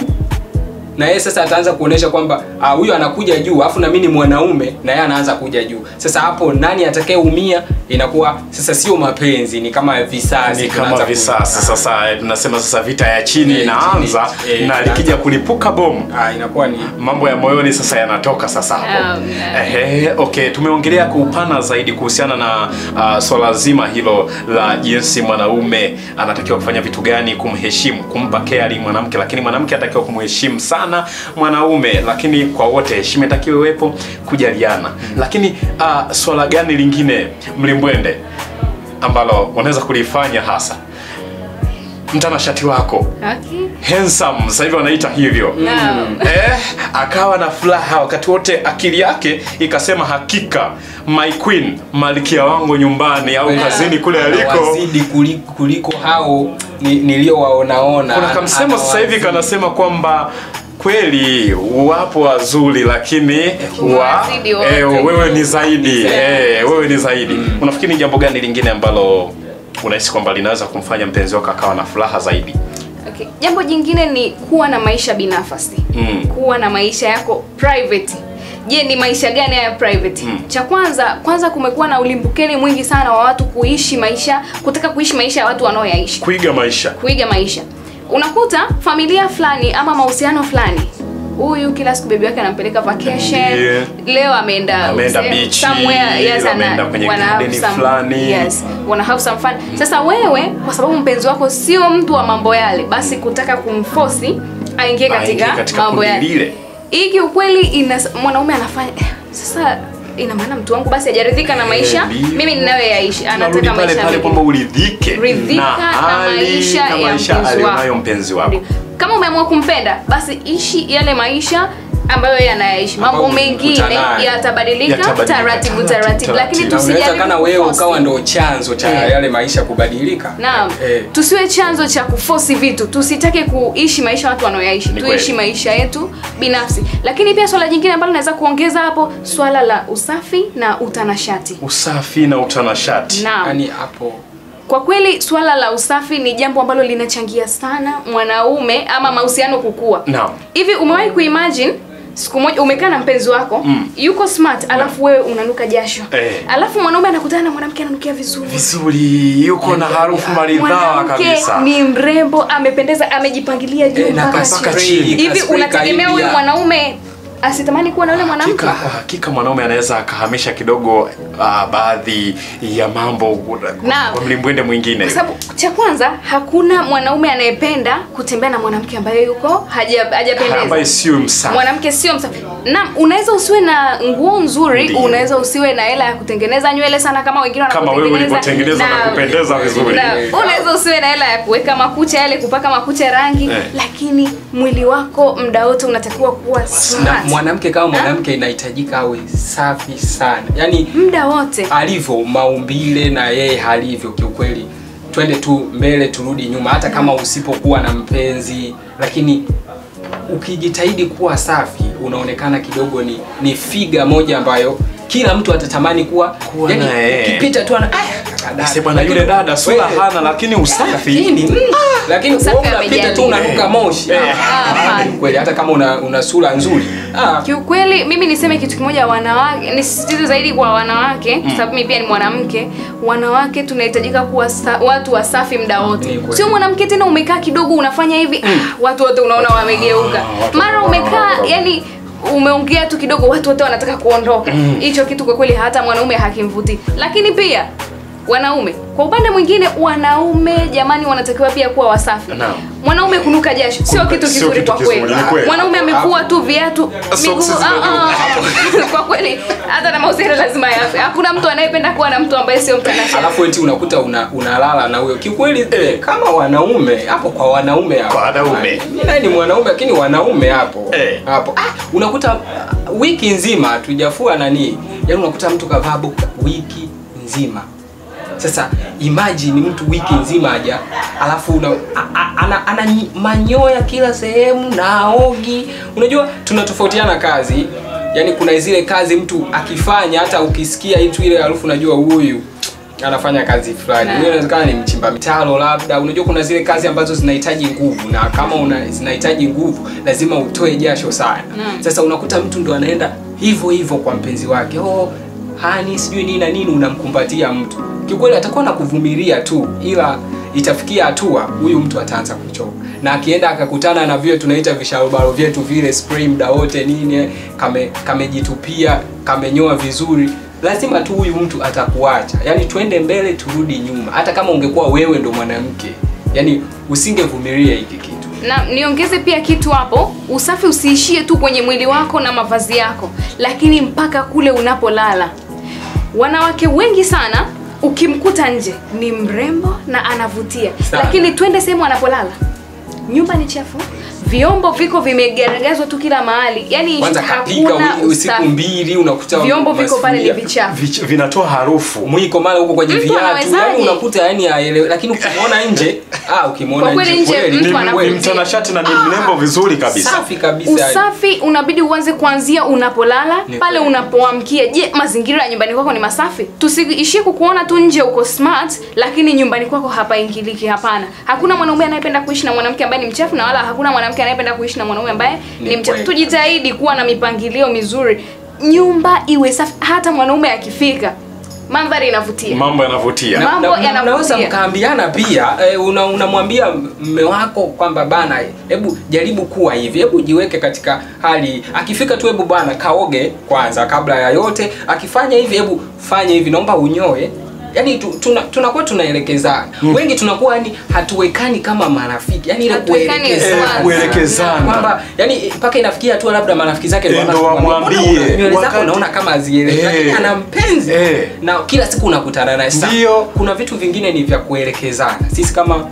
na yeye sasa ataanza kuonesha kwamba ah, huyu anakuja juu afu na mimi ni mwanaume na yeye anaanza kuja juu sasa hapo nani atakayeumia inakuwa sasa sio mapenzi ni kama visasi ni kama tunaanza ku- visasi sasa eh, tunasema sasa vita ya chini Eh, inaanza chini, eh, na inaanza. likija kulipuka bomu ah, inakuwa ni mambo ya moyoni sasa yanatoka sasa hapo Um, Ehe, okay tumeongelea kwa upana zaidi kuhusiana na uh, swala zima hilo la jinsi mwanaume anatakiwa kufanya vitu gani kumheshimu kumpa caring mwanamke lakini mwanamke anatakiwa kumheshimu sana mwanaume lakini kwa wote heshima itakiwa iwepo kujaliana lakini uh, swala gani lingine mlimbwende ambalo unaweza kulifanya hasa mtanashati wako okay. handsome sasa hivi wanaita hivyo Naam. eh, akawa na furaha wakati wote akili yake ikasema hakika my queen malkia wangu nyumbani au Yeah. kazini kule aliko Anawazidi kuliko, kuliko hao ni- niliowaonaona kuna kamsemo sasa hivi Anawazidi. kanasema kwamba kweli wapo wazuri lakini wa, Wazidi wote. eh, wewe ni zaidi Zaidi. eh, wewe ni zaidi unafikiri ni jambo gani lingine ambalo unahisi kwamba linaweza kumfanya mpenzi wako akawa na furaha zaidi Okay. Jambo jingine ni kuwa na maisha binafsi. Mm. Kuwa na maisha yako private. Je, ni maisha gani haya private? Mm. Cha kwanza, kwanza kumekuwa na ulimbukeni mwingi sana wa watu kuishi maisha, kutaka kuishi maisha ya watu wanaoyaishi. kuiga maisha Kuiga maisha. Unakuta familia fulani ama mahusiano fulani huyu kila siku bebi wake anampeleka vacation Yeah. leo ameenda Ameenda sehemu- beach, somewhere, yes, ana- ameenda kwenye wana have garden some- fulani. yes, wana have some fun sasa wewe kwa sababu mpenzi wako sio mtu wa mambo yale basi kutaka kumfosi aingie Aingie katika, katika mambo kundi yale lile. hii kiukweli ina mwanaume anafanya eh, sasa ina maana mtu wangu basi hajaridhika na maisha ndio. mimi ninayoyaishi Tunarudi anataka pale maisha pale mengine. kwamba uridhike Ridhika na hali maisha na ya maisha mpenzi aliyonayo wako. mpenzi wako Ndio. kama umeamua kumpenda basi ishi yale maisha ambayo yeye anayaishi mambo Ambayo mengine mlikutana nayo. yatabadilika Yatabadilika, taratibu taratibu, taratibu lakini taratibu. na unaweza tusijaribu kana wewe kuforce. ukawa ndo chanzo cha Eh. yale maisha kubadilika Naam, eh. tusiwe chanzo cha kufosi vitu, tusitake kuishi maisha watu wanaoyaishi, Ni tuishi kweli. maisha yetu binafsi. Lakini pia swala jingine ambalo naweza kuongeza hapo, swala la usafi na utanashati. usafi na utanashati Naam, yani hapo kwa kweli swala la usafi ni jambo ambalo linachangia sana mwanaume ama mahusiano kukua. Naam. Hivi umewahi kuimagine siku moja umekaa na mpenzi wako Mm. yuko smart, alafu wewe unanuka jasho Eh. alafu mwanaume anakutana na mwanamke ananukia vizuri vizuri yuko na harufu maridhawa mwanamke kabisa ni mrembo amependeza amejipangilia juu Eh, na mpaka mpaka chini. chini. hivi Kaspray unategemea huyu kaibia. mwanaume asitamani kuwa na yule mwanamke Hakika, kwa hakika mwanaume anaweza akahamisha kidogo uh, baadhi ya mambo Naam. kwa mlimbwende mwingine kwa sababu cha kwanza hakuna mwanaume anayependa kutembea na mwanamke ambaye yuko haja- hajapendeza ambaye sio msafi mwanamke sio msafi na unaweza usiwe na nguo nzuri Ndiyo. unaweza usiwe na hela ya kutengeneza nywele sana kama wengine Kama wewe ulivyotengeneza na kupendeza vizuri. na unaweza usiwe na hela ya kuweka makucha yale kupaka makucha rangi Eh. lakini mwili wako muda wote unatakiwa kuwa na smart mwanamke kama mwanamke inahitajika awe safi sana yani muda wote alivyo maumbile na yeye halivyo kiukweli twende tu mbele turudi nyuma hata kama usipokuwa na mpenzi lakini ukijitahidi kuwa safi unaonekana kidogo ni ni figa moja ambayo kila mtu atatamani kuwa, Kuwa yani, na yeye. ukipita tu ana aya kaka dada. Sasa bwana Lakini yule dada sura wewe- hana lakini usafi lakini mm, lakini Usafi wewe unapita tu amejali. unanuka moshi Eh. Ah, hapana. kweli hata kama una, una sura nzuri ah, kiukweli mimi niseme kitu kimoja wanawake nisisitize zaidi kwa wanawake kwa sababu mimi pia ni mwanamke wanawake tunahitajika kuwa sa, watu wasafi muda Ni wote kweli. sio mwanamke tena umekaa kidogo unafanya hivi ah, watu wote unaona wamegeuka watu mara wanaona umekaa wanaona. yani umeongea tu kidogo watu wote wanataka kuondoka hicho kitu kwa kweli hata mwanaume hakimvutii lakini pia wanaume kwa upande mwingine wanaume jamani wanatakiwa pia kuwa wasafi Naam. mwanaume kunuka jasho sio Kunuka- kitu sio kizuri kitu kwa kizuri, kweli ni kweli. mwanaume amevua tu viatu Socks miguu zimeruka. ah, ah. kwa kweli hata na mahusiano lazima yafe hakuna mtu anayependa kuwa na mtu ambaye sio mtanashati alafu eti unakuta una, unalala na huyo kiukweli eh, kama wanaume hapo kwa wanaume hapo Kwa wanaume. mimi naye ni mwanaume lakini wanaume hapo Eh. hapo ah, unakuta uh, wiki nzima hatujafua nani yaani unakuta mtu kavaa bukta wiki nzima sasa imagine mtu wiki nzima haja alafu una, a, a, ana, ana nyi- manyoya kila sehemu na aogi unajua tunatofautiana kazi yaani kuna zile kazi mtu akifanya hata ukisikia itu ile harufu unajua huyu anafanya kazi fulani Na. Huyu inawezekana ni mchimba mitaro labda unajua kuna zile kazi ambazo zinahitaji nguvu na kama una zinahitaji nguvu lazima utoe jasho sana Naam. sasa unakuta mtu ndo anaenda hivyo hivyo kwa mpenzi wake oh hani sijui nini na nini unamkumbatia mtu kiukweli atakuwa na kuvumilia tu ila itafikia hatua huyu mtu ataanza kuchoka na akienda akakutana na vile tunaita visharobaro vyetu vile spray muda wote nini eh, kame kamejitupia kamenyoa vizuri lazima tu huyu mtu atakuacha yaani twende mbele turudi nyuma hata kama ungekuwa wewe ndo mwanamke yaani usingevumilia hiki kitu na niongeze pia kitu hapo usafi usiishie tu kwenye mwili wako na mavazi yako lakini mpaka kule unapolala wanawake wengi sana ukimkuta nje ni mrembo na anavutia Sana. lakini twende sehemu anapolala nyumba ni chafu vyombo viko vimegaragazwa tu kila mahali yani kwanza kapika hakuna wi- usiku usafi. mbili unakuta vyombo viko pale ni masufuria. vichafu Vich- vinatoa harufu mwiko mara huko kwenye Mtu viatu anawezaje? yani unakuta yani haelewi lakini ukimwona nje ah ukimwona Kwa kweli nje kweli, mtu ni, anavutia. ni mtanashati na ni mrembo vizuri kabisa safi kabisa yani. usafi unabidi uanze kuanzia unapolala Ni pale kweli. unapoamkia je mazingira ya nyumbani kwako ni masafi tusiishie kukuona tu nje uko smart lakini nyumbani kwako hapaingiliki hapana hakuna mwanaume anayependa kuishi na mwanamke ambaye ni mchafu na wala hakuna mwanamke anayependa kuishi na mwanaume ambaye Ni ni, mchafu kweli. tujitahidi kuwa na mipangilio mizuri nyumba iwe safi hata mwanaume akifika mandhari inavutia mambo yanavutia Na- Mambo Na- na- yanavutia. mnaweza mkaambiana pia eh, una- unamwambia mme wako kwamba bana hebu jaribu kuwa hivi hebu jiweke katika hali akifika tu hebu bwana kaoge kwanza kabla ya yote akifanya hivi hebu fanya hivi naomba unyoe yaani tu- tuna- tunakuwa tunaelekezana wengi tunakuwa yani hatuwekani kama marafiki yani ile Hatuwekani kuelekezana. sawa. kuelekezana. kwamba yani mpaka inafikia hatua labda marafiki zake Eh, ndio ndo wanamwambia, wamwambie. "Mbona una- nywele zako Wakati- unaona kama hazieleweki Eh. lakini ana mpenzi Eh. na kila siku unakutana naye Sasa, Ndio. kuna vitu vingine ni vya kuelekezana sisi kama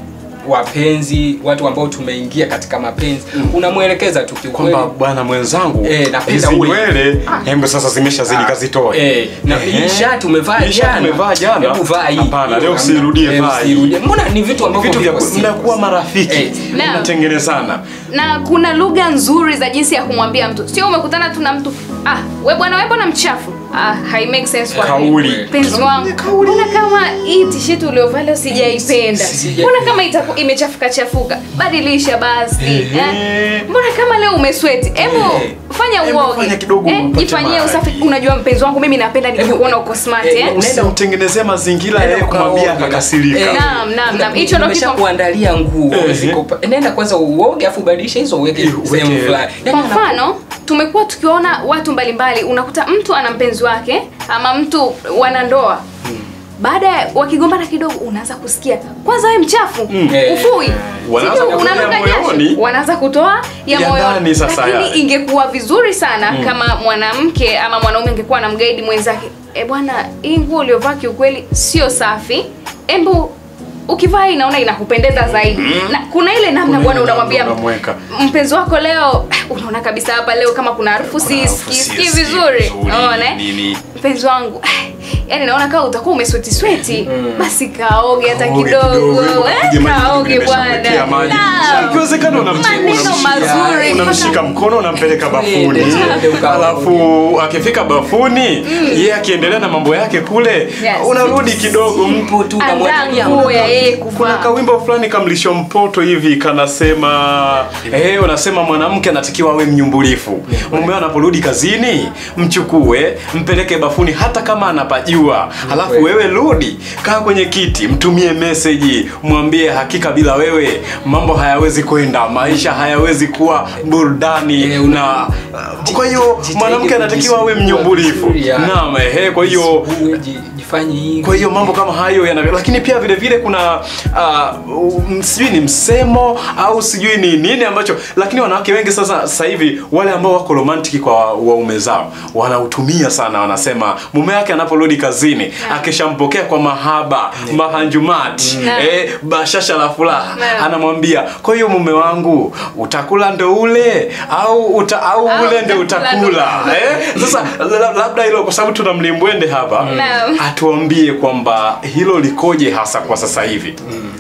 wapenzi watu ambao tumeingia katika mapenzi unamwelekeza tu kiukweli kwamba bwana mwenzangu Eh, napenda hizi uwe- nywele hembe sasa zimeshazidi kazitoe Eh, na hii Ehe. shati umevaa Hii shati jana. umevaa jana. Hebu vaa hii. Hapana, leo Hiyo usirudie, hamna. vaa Eh, hii. usirudie. Mbona ni vitu ambavyo vitu vya viko ku- serious. mnakuwa marafiki Eh, Naam. mnatengenezana na kuna lugha nzuri za jinsi ya kumwambia mtu sio umekutana tu na mtu ah we bwana we bwana mchafu ah hai make sense kwa Kauli. mpenzi wangu mbona kama hii t-shirt uliovaa leo sijaipenda Sija- mbona kama itaku, imechafuka chafuka badilisha basi Ehe. eh? mbona kama leo umesweti hebu Eh. fanya Hebu uoge fanya kidogo eh, upate jifanyie maji. usafi unajua mpenzi wangu mimi napenda nikikuona uko smart eh, eh, unaenda- usimtengenezee mazingira Nenda yeye kumwambia ukaoge. akakasirika Eh, Naam, naam, naam. Hicho ndo kitu- nimeshakuandalia nguo Ehe. ziko pa- nenda kwanza uoge afu ubadilishe hizo uweke Eh, uweke- sehemu fulani kwa Yaani mfano tumekuwa tukiona watu mbalimbali unakuta mtu ana mpenzi wake ama mtu wanandoa baada ya wakigombana kidogo unaanza kusikia kwanza we mchafu Eh. ufui Wanaanza Sijui kutoa unanuka ya jasho. moyoni. wanaanza kutoa ya Ya moyoni ndani sasa lakini yale. ingekuwa vizuri sana kama mwanamke ama mwanaume angekuwa na mgaidi mwenzake e bwana hii nguo uliovaa kiukweli sio safi embu ukivaa hii naona inakupendeza zaidi na kuna ile namna Kuna bwana ile unamwambia namna unamweka. mpenzi wako leo unaona kabisa hapa leo kama kuna harufu Kuna harufu sisikii sisikii vizuri vizuri, unaona eh? nini. mpenzi wangu yani naona kama utakuwa umesweti sweti basi kaoge hata Kaoge kidogo kidogo, eh, upige maji, kaoge nimeshakuwekea bwana maji. Naam. Ikiwezekana unamti- maneno unamshika- mazuri unamshika mkono unampeleka bafuni Twende ukaoge. alafu akifika bafuni yeye akiendelea na mambo yake kule Yes. unarudi kidogo Mpo tu andaa unamwangalia, nguo ya unaona- yeye kuna kuvaa kawimbo fulani kamlisho mpoto hivi kanasema eh, unasema mwanamke anatakiwa awe mnyumbulifu mume anaporudi kazini mchukue mpeleke bafuni hata kama anapajua halafu kweli. wewe rudi kaa kwenye kiti mtumie meseji mwambie hakika bila wewe mambo hayawezi kwenda maisha hayawezi kuwa burudani Eh, una- na uh, kwa hiyo Jitahidi mwanamke anatakiwa awe kujisugua mnyumbulifu vizuri, yani. naam ehe kwa hiyo Jisugue, ji- jifanye hivi kwa hiyo mambo kama hayo yana lakini pia vile vile kuna uh, um, sijui ni msemo au sijui ni nini ambacho lakini wanawake wengi sasa sasa hivi wale ambao wako romantic kwa waume zao wanautumia sana wanasema mume wake anaporudi kazini akishampokea kwa mahaba mahanjumati Yeah. eh, bashasha la furaha Yeah. anamwambia kwa hiyo mume wangu utakula ndo ule au uta, au Au ule ndo utakula ndo utakula eh? sasa la- labda hilo kwa sababu tuna mlimbwende hapa Naam. atuambie kwamba hilo likoje hasa kwa sasa hivi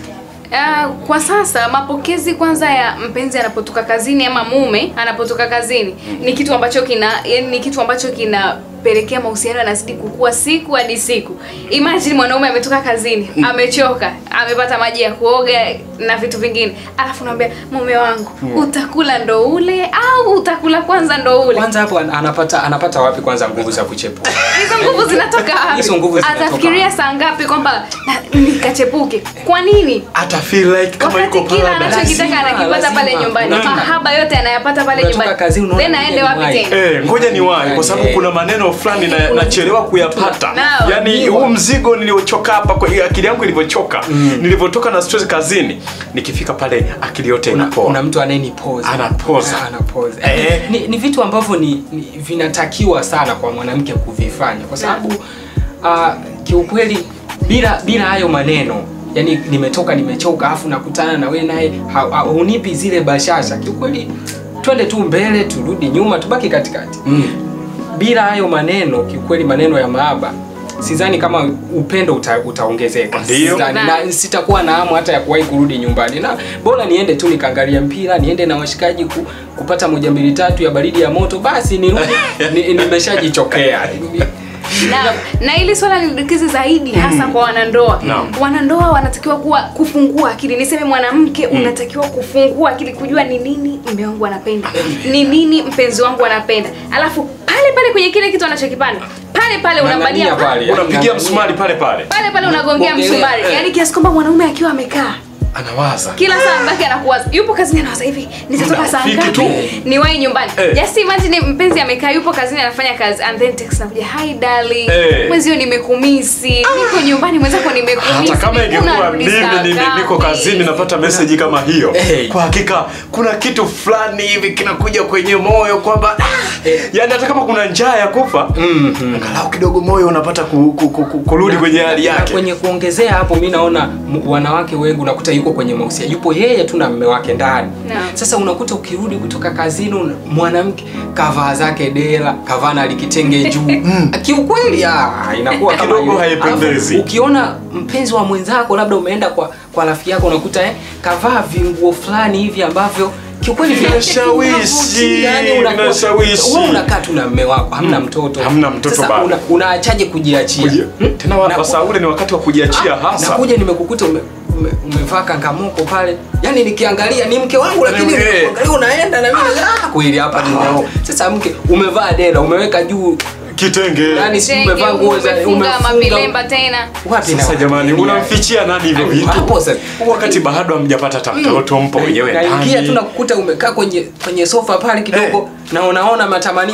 Ah, kwa sasa mapokezi kwanza ya mpenzi anapotoka kazini ama mume anapotoka kazini ni kitu ambacho kina yani ni kitu ambacho kinapelekea mahusiano yanazidi kukua siku hadi siku. Imagine mwanaume ametoka kazini, amechoka, amepata maji ya kuoga na vitu vingine. Alafu naambia mume wangu, utakula ndo ule au utakula kwanza ndo ule? kwanza hapo an- anapata anapata wapi kwanza nguvu za kuchepuka Hizo nguvu zinatoka wapi? Hizo nguvu zinatoka Atafikiria saa ngapi kwamba na- nikachepuke? Kwa nini? ata feel like kama yuko wakati kila paradise. anachokitaka Lazima, anakipata pale lazima. nyumbani Unatoka- mahaba yote anayapata pale unatoka nyumbani kazini, unaona then ngoja aende wapi niwahi. tena Eh, ngoja ni wahi kwa sababu Eh. kuna maneno fulani na nachelewa kuyapata Naam. yaani huu mzigo niliochoka hapa kwa akili yangu ilivyochoka nilivyotoka na stress kazini nikifika pale akili yote kuna, inapoa kuna mtu anayenipoza Anapoza. Ah, anapoza Eh. ni, ni vitu ambavyo ni, ni vinatakiwa sana kwa mwanamke kuvifanya kwa sababu uh, kiukweli bila bila hayo maneno yani nimetoka nimechoka afu nakutana na wewe naye ha- ha- hunipi zile bashasha kiukweli twende tu mbele turudi nyuma tubaki katikati bila hayo maneno kiukweli maneno ya maaba sidhani kama upendo uta, utaongezeka Ndio. Sidhani. na sitakuwa na hamu hata ya kuwahi kurudi nyumbani na bora niende tu nikaangalia mpira niende na washikaji ku, kupata moja mbili tatu ya baridi ya moto basi nirudi ni, nimeshajichokea na, na ili swala lidukizi zaidi hasa kwa wanandoa Naam. wanandoa wanatakiwa kuwa kufungua akili niseme mwanamke unatakiwa kufungua akili kujua ni nini mume wangu anapenda ni nini mpenzi wangu anapenda alafu pale pale kwenye kile kitu anachokipanda pale pale pale unambania Ng'ang'ania pale, yani unampigia ng'ang'ania. msumari pale pale pale pale unagongea Bongelea, msumari eh. yaani kiasi kwamba mwanaume akiwa amekaa anawaza kila saa mbaki anakuwaza yupo kazini anawaza hivi nitatoka saa Rafiki ngapi tu. niwahi nyumbani Eh. just imagine mpenzi amekaa yupo kazini anafanya kazi and then text nakuja hi darling Eh. mwenzio nimekumisi niko nyumbani mwenzako nimekumisi hata kama Niko ingekuwa narudi mimi saa ni- ni- niko ngapi? kazini napata meseji kama hiyo Eh. kwa hakika kuna kitu fulani hivi kinakuja kwenye moyo kwamba ah, yani hata kama kuna njaa ya kufa angalau kidogo moyo unapata ku, ku, ku, ku, kurudi kwenye hali Na yake kwenye kuongezea hapo mi naona m- wanawake wengi unakuta yuko kwenye mahusiano yupo yeye tu na mme wake ndani Naam. sasa unakuta ukirudi kutoka kazini una- mwanamke kavaa zake dela kavaa na likitenge juu kiukweli ah, inakuwa kama Kidogo hiyo. haipendezi. Alafu, ukiona mpenzi wa mwenzako labda umeenda kwa kwa rafiki yako unakuta eh, kavaa vinguo fulani hivi ambavyo kiukweli vina- Vinashawishi, yani unakuwa- vinashawishi. wewe unakaa tu na mme wako hamna mtoto Hamna mtoto sasa bado. una, unaachaje kujiachia Kuji- Hmm? tena wa- Na- wasaa ule ni wakati wa kujiachia hasa nakuja nimekukuta ume, ume, umevaa kangamoko pale yani nikiangalia ni mke wangu lakini Eh. ukiangalia unaenda na mimi ah, kweli hapa ninao sasa mke umevaa dela umeweka juu kitenge yani si Tenge, umevaa nguo za umefunga mavilemba tena wapi na sasa wapi? jamani Yani, unamfichia nani hivyo Ai, vitu hapo sasa. wakati bado hamjapata hata mtoto mpo wenyewe naingia tu ndani nakukuta umekaa kwenye kwenye sofa pale kidogo na unaona matamanio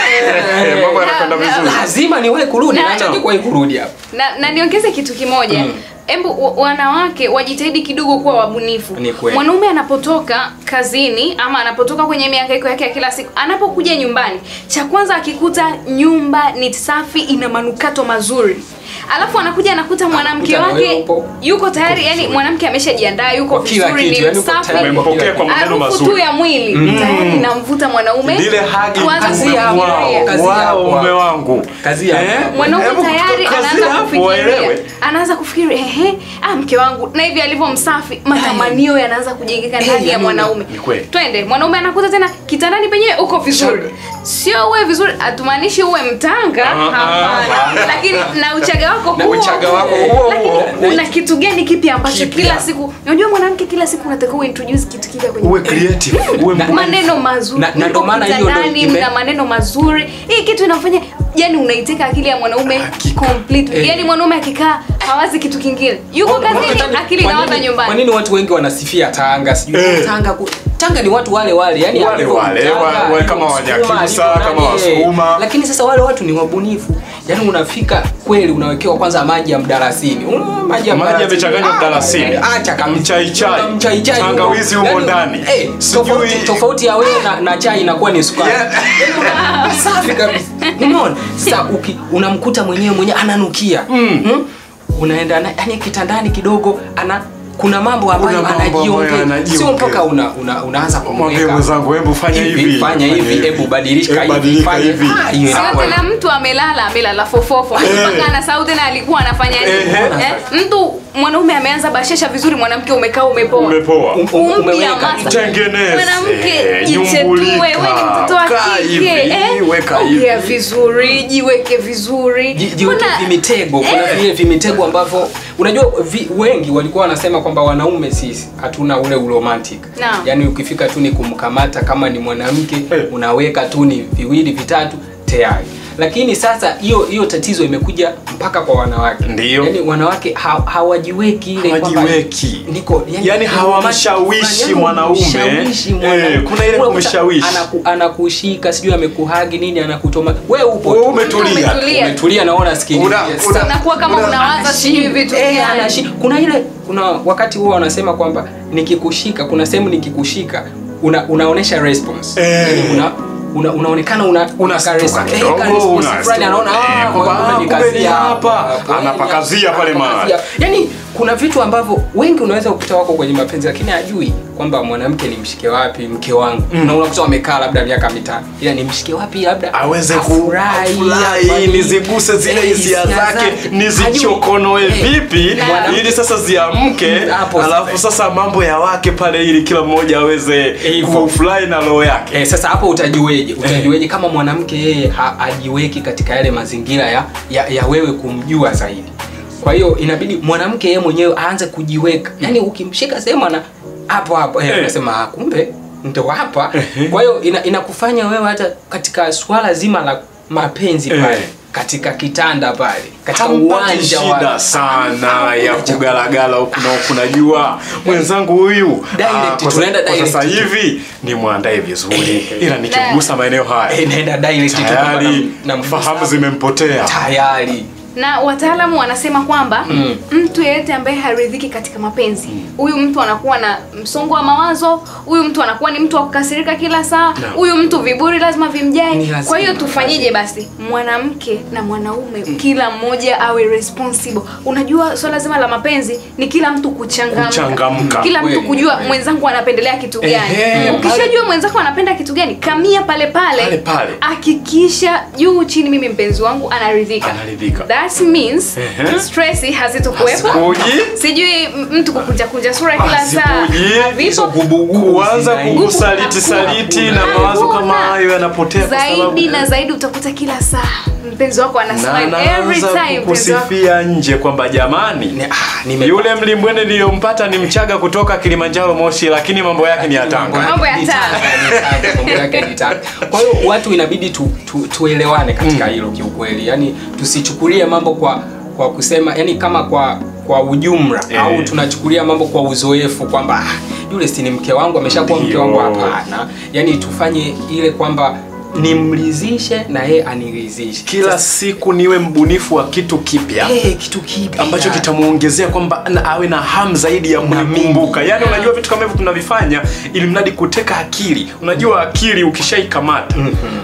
Eh, mambo yanakwenda vizuri lazima niwahi kurudi Na- naachaje kuwahi kurudi hapa na, na niongeze kitu kimoja Mm. Embu wa- wanawake wajitahidi kidogo kuwa wabunifu. Ni kweli. Mwanaume anapotoka kazini ama anapotoka kwenye mihangaiko yake ya kila siku, anapokuja nyumbani, cha kwanza akikuta nyumba ni safi, ina manukato mazuri, alafu anakuja anakuta mwanamke Anakuta na wewe wake upo- yuko tayari, yani mwanamke ameshajiandaa, yuko Kwa kila vizuri, kitu, ni yani uko msafi, tayari kwa Umempokea kwa maneno harufu tu mazuri ya mwili tayari inamvuta mwanaume lile hagi kuanza kazi ya kufikiria. wao. Kazi wao hapo. mume wangu Kazi hapo. mwanaume Hebu tayari kazi anaanza hapo kufikiria waelewe. anaanza kufikiri ehe ah mke wangu na hivi alivyo msafi matamanio yanaanza kujengeka Eh, ndani ya yani mwanaume Ni kweli. twende mwanaume anakuta tena kitandani penyewe uko vizuri sio uwe vizuri hatumaanishi uwe mtanga Ah, hapana lakini na uchaga wako Na huo uchaga wako huo. huo Lakini huo. una kitu gani kipi ambacho Kipya. kila siku unajua mwanamke kila siku unatakiwa uintroduce kitu kipya kwenye uwe creative uwe Na- mbunifu. maneno mazuri Na- na ndo Uko maana hiyo ndo kitandani, ime- mna maneno mazuri hii kitu inafanya yani unaiteka akili ya mwanaume completely Eh. yani mwanaume akikaa hawazi kitu kingine yuko kazini Wakati- akili kwa inawaza nini- nyumbani Kwa nini watu wengi wanasifia Tanga? Sijui Eh. Tanga ku, Tanga ni watu wale wale, yani Wale alivyo wale, Mtanga, wa- wa- alivyo kama Msukuma, Wanyakyusa, alivyo kama nani, eh. Wasukuma. Lakini sasa wale watu ni wabunifu. Yaani unafika kweli unawekewa kwanza maji ya mdalasini. Una maji ya Maji mdalasini. yamechanganywa Ah, mdalasini. Acha kabisa. Mchaichai. Una mchaichai. Tangawizi humo. humo Yaani, ndani. Eh, Sijui- tofauti tofauti ya wewe na, na chai inakuwa ni sukari. Yeah. Yaani una- safi kabisa. Umeona? Sasa uki, unamkuta mwenyewe mwenyewe ananukia. Mm. Unaenda na yani kitandani kidogo ana kuna mambo ambayo Kuna mambo ambayo anajiongea, sio anajiongea. mpaka una, una, unaanza Mwambie kumweka mwenzangu hebu fanya hivi fanya hivi, hebu badilika Hebu hivi, badilika fanya- hivi. Ah, hiyo Sio inakuwa- tena mtu amelala amelala fofofo mpaka anasahau tena alikuwa anafanya nini Ehe. eh? mtu mwanaume ameanza bashesha vizuri mwanamke umekaa umepoa umepoa Um- um- Umpya umeweka masa. Tengeneze, mwanamke jichetue nyumbulika, wewe ni mtoto wa kaa hivi, kike eh? weka ongea hivi. vizuri jiweke vizuri Ji- jiweke Mbona- vimitego kuna vile vimitego ambavyo unajua vi, wengi walikuwa wanasema kwamba wanaume sisi hatuna ule uromantic Naam. yaani ukifika tu ni kumkamata kama ni mwanamke Eh. unaweka tu ni viwili vitatu tayari lakini sasa hiyo hiyo tatizo imekuja mpaka kwa wanawake Ndiyo. yaani wanawake ha, hawajiweki ile kwamba Hawajiweki. niko Yaani hawamshawishi yaani mwanaume. humshawishi Eh, mwanaume. kuna ile Unakuta kumshawishi. anaku, anakushika sijui amekuhagi nini anakutoma wewe upo Wewe tu. umetulia. Umetulia. umetulia naona sikiliza Una- Sasa- una- unakuwa kama Una- unawaza sijui vitu Eh, gani. anashi- kuna ile kuna wakati huo wanasema kwamba nikikushika kuna sehemu nikikushika una, unaonesha response Eh. Yaani una, una, unaonekana una Unastuka ka res- eh, kidogo, ka response unastuka. fulani, anaona Eh, ah, kwamba, kumbe ah, umenikazia kumbe ni hapa. hapa. Anapakazia pale mahali. Anapakazia. yaani kuna vitu ambavyo wengi unaweza kukuta wako kwenye mapenzi lakini hajui kwamba mwanamke ni mshike wapi mke wangu na unakuta wamekaa labda miaka mitano ila ni mshike wapi labda aweze afurahi, kufurahi afanye- niziguse zile Eh, hisia zake Hajui. nizichokonoe Eh, vipi mwanamke- ili sasa ziamke Mm, hapo alafu sasa. sasa mambo ya wake pale ili kila mmoja aweze Hivyo. kufurahi na roho yake Eh, sasa hapo utajueje? Utajueje kama mwanamke yeye ha- hajiweki katika yale mazingira ya, ya, ya wewe kumjua zaidi. Kwa hiyo inabidi mwanamke yeye mwenyewe aanze kujiweka. Yaani ukimshika sehemu ana hapo hapo eh, Eh. unasema ah, kumbe ndo hapa. Kwa hiyo ina, inakufanya wewe hata katika swala zima la mapenzi Eh. pale katika kitanda pale katika hampati uwanja shida wa sana ya kugalagala huku na huku najua mwenzangu huyu Direct, ah, kwa sa- tunaenda kwa sasa direct. hivi ni mwandae vizuri ila nikigusa maeneo haya Eh, naenda direct tu kwamba tayari na- na- fahamu zimempotea tayari na wataalamu wanasema kwamba Mm. mtu yeyote ambaye haridhiki katika mapenzi huyu mtu anakuwa na msongo wa mawazo huyu mtu anakuwa ni mtu wa kukasirika kila saa huyu mtu viburi lazima Ni vimjae lazima, kwa hiyo ni tufanyeje basi mwanamke na mwanaume kila mmoja awe responsible unajua swala zima la mapenzi ni kila mtu kuchangamka Kuchangamka. kila mtu Kweli, kujua kweli. mwenzangu anapendelea kitu gani Ehe, ukishajua mwenzako anapenda kitu gani kamia pale pale Pale pale. hakikisha juu chini mimi mpenzi wangu anaridhika Anaridhika. that means Ehe. stress hazitokuwepo Hazikuji. sijui m- mtu kukunja kunja sura kila saa Hazikuji. havipo kuanza zinaingia. kukusaliti saliti na Hakuna. mawazo kama hayo yanapotea kwa sababu zaidi na zaidi utakuta kila saa mpenzi wako ana na smile every anaanza time mpenzi wako kukusifia nje kwamba jamani Ni- ah, nime- yule mlimbwende niliyompata ni mchaga kutoka kilimanjaro moshi lakini mambo yake ni ya tanga Mambo ya Ni Tanga. Tanga, ni Tanga, mambo yake ni Tanga. kwa hiyo watu inabidi tu, tu, tuelewane katika hilo kiukweli yani tusichukulie mambo kwa kwa kusema yani kama kwa kwa ujumla Eh. au tunachukulia mambo kwa uzoefu kwamba "Ah, yule si ni mke wangu ameshakuwa mke Ndio. wangu hapana yani tufanye ile kwamba nimridhishe na yeye aniridhishe kila siku niwe mbunifu wa kitu kipya Eh, kitu kipya ambacho kitamuongezea kwamba na awe na hamu zaidi ya kunikumbuka yaani unajua vitu kama hivyo tunavifanya ili mradi kuteka akili unajua akili ukishaikamata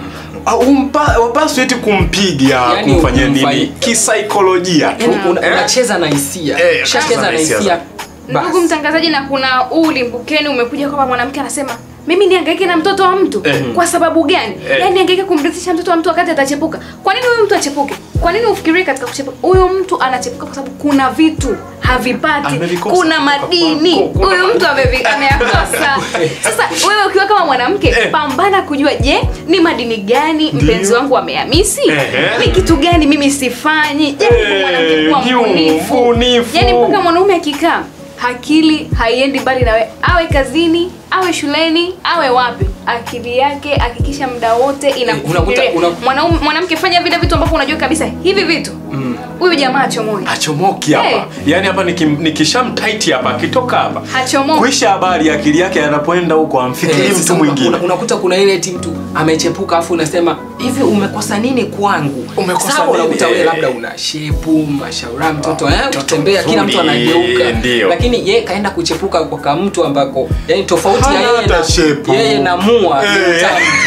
au umpa- wapaswi eti kumpiga Yaani kumfanyia nini kumfanya- kisaikolojia tu yani una- Eh? unacheza na hisia Eh, ukishacheza unacheza na na hisia hisia ndugu basi. mtangazaji na kuna huu ulimbukeni umekuja kwamba mwanamke anasema mimi niangaike na mtoto wa mtu Eh. kwa sababu gani Eh. yaani niangaike kumrithisha mtoto wa mtu wakati atachepuka kwa nini huyu mtu achepuke kwa nini ufikirie katika kuchepuka huyu mtu anachepuka kwa sababu kuna vitu havipati Amevikosa kuna kutoka madini kwako. Kuna huyu mtu amevi- ameyakosa sasa wewe ukiwa kama mwanamke Eh. pambana kujua je ni madini gani mpenzi wangu ameyamisi Ehe. ni kitu gani mimi sifanyi je Eh, mwanamke kuwa ni mbunifu mbunifu. yaani mpaka mwanaume akikaa akili haiendi mbali nawe awe kazini awe shuleni awe wapi akili yake hakikisha muda wote inakufikiria unakuta- una- Mwanaume- mwanamke fanya vile vitu ambavyo unajua kabisa hivi vitu huyu jamaa achomoe hachomoki hapa Eh. yaani hapa nikim- nikishamtaiti hapa akitoka hapa Hachomoki. kuisha habari akili yake anapoenda huko amfikiri Eh, mtu sasa mwingine una- unakuta kuna ile eti mtu amechepuka afu unasema hivi umekosa nini kwangu Umekosa Sawa, nini? unakuta wewe Eh. labda una shepu mashaura mtoto eh, mtoto kutembea kila mtu mzuri, anageuka ndio. lakini yeye kaenda kuchepuka kwa kamtu ambako yani tofauti Hana ya yeye hata na, shepu. yeye na mua Eh.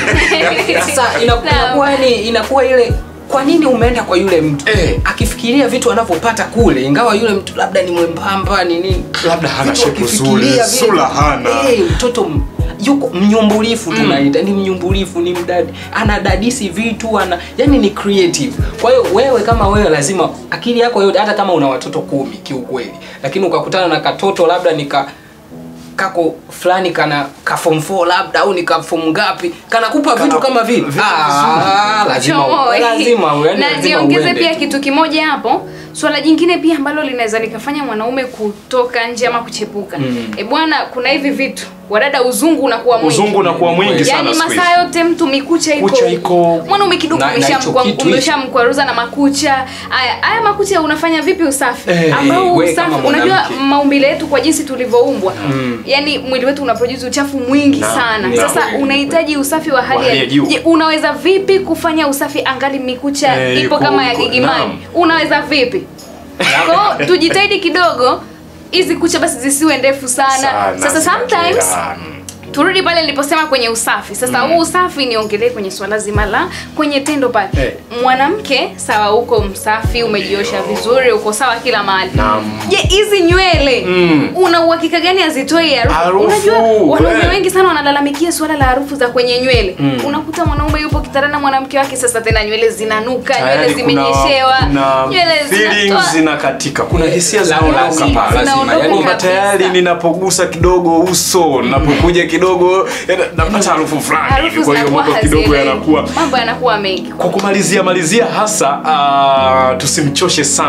sasa ina- Naam. inakuwa yani inakuwa ile kwa nini umeenda kwa yule mtu Eh. akifikiria vitu anavyopata kule ingawa yule mtu labda ni mwembamba ni nini labda hana Vitu shepu akifikiria zuri vile- sura hana Eh, mtoto m- yuko mnyumbulifu tunaita ni mnyumbulifu ni mdadi anadadisi vitu ana yani ni creative kwa hiyo wewe kama wewe lazima akili yako yote hata kama una watoto kumi kiukweli lakini ukakutana na katoto labda nika kako fulani kana ka form 4 labda au ni ka form ngapi kanakupa vitu kama vile ah, lazima Chomoe. lazima yani na lazima niongeze uende pia tu. kitu kimoja hapo swala jingine pia ambalo linaweza likafanya mwanaume kutoka nje ama kuchepuka Mm. e bwana kuna hivi vitu wadada uzungu unakuwa mwingi uzungu unakuwa mwingi sana yaani siku hizi. masaa yote mtu mikucha iko Kucha iko- mwanaume kidogo Na- na umeshamkwa- hicho kitu umeshamkwaruza na makucha haya haya makucha unafanya vipi usafi Eh, ambao we usafi kama unajua mwanamke. maumbile yetu kwa jinsi tulivyoumbwa yani mwili wetu unaproduce uchafu mwingi Naam, sana ni sasa kweli, unahitaji usafi wa hali Wa hali ya juu. Je, unaweza vipi kufanya usafi angali mikucha Eh, ipo iko- kama ya iko- gigimani naam. unaweza vipi kwao tujitahidi kidogo hizi kucha basi zisiwe ndefu sana, Sana, sasa sometimes zinakera. turudi pale niliposema kwenye usafi sasa huu usafi niongelee kwenye swala zima la kwenye tendo pale Eh. mwanamke sawa uko msafi umejiosha vizuri uko sawa kila mahali Naam. je hizi nywele Mm. una uhakika gani hazitoi harufu Harufu, unajua wanaume eh. wengi sana wanalalamikia swala la harufu za kwenye nywele unakuta mwanaume yupo kitandani na mwanamke wake sasa tena nywele zinanuka nywele Tayari kuna- zimenyeshewa kuna nywele feelings zinatoa zinakatika kuna hisia La- zinaondoka lazima, pale. lazima. Zinaondoka Yani kwamba kabisa. tayari ninapogusa kidogo uso napokuja kidogo yani, napata harufu fulani hivi harufu kwa hiyo zinakuwa mambo kidogo hazieleweki. yanakuwa mambo yanakuwa mengi kwa kumalizia malizia hasa uh, tusimchoshe sana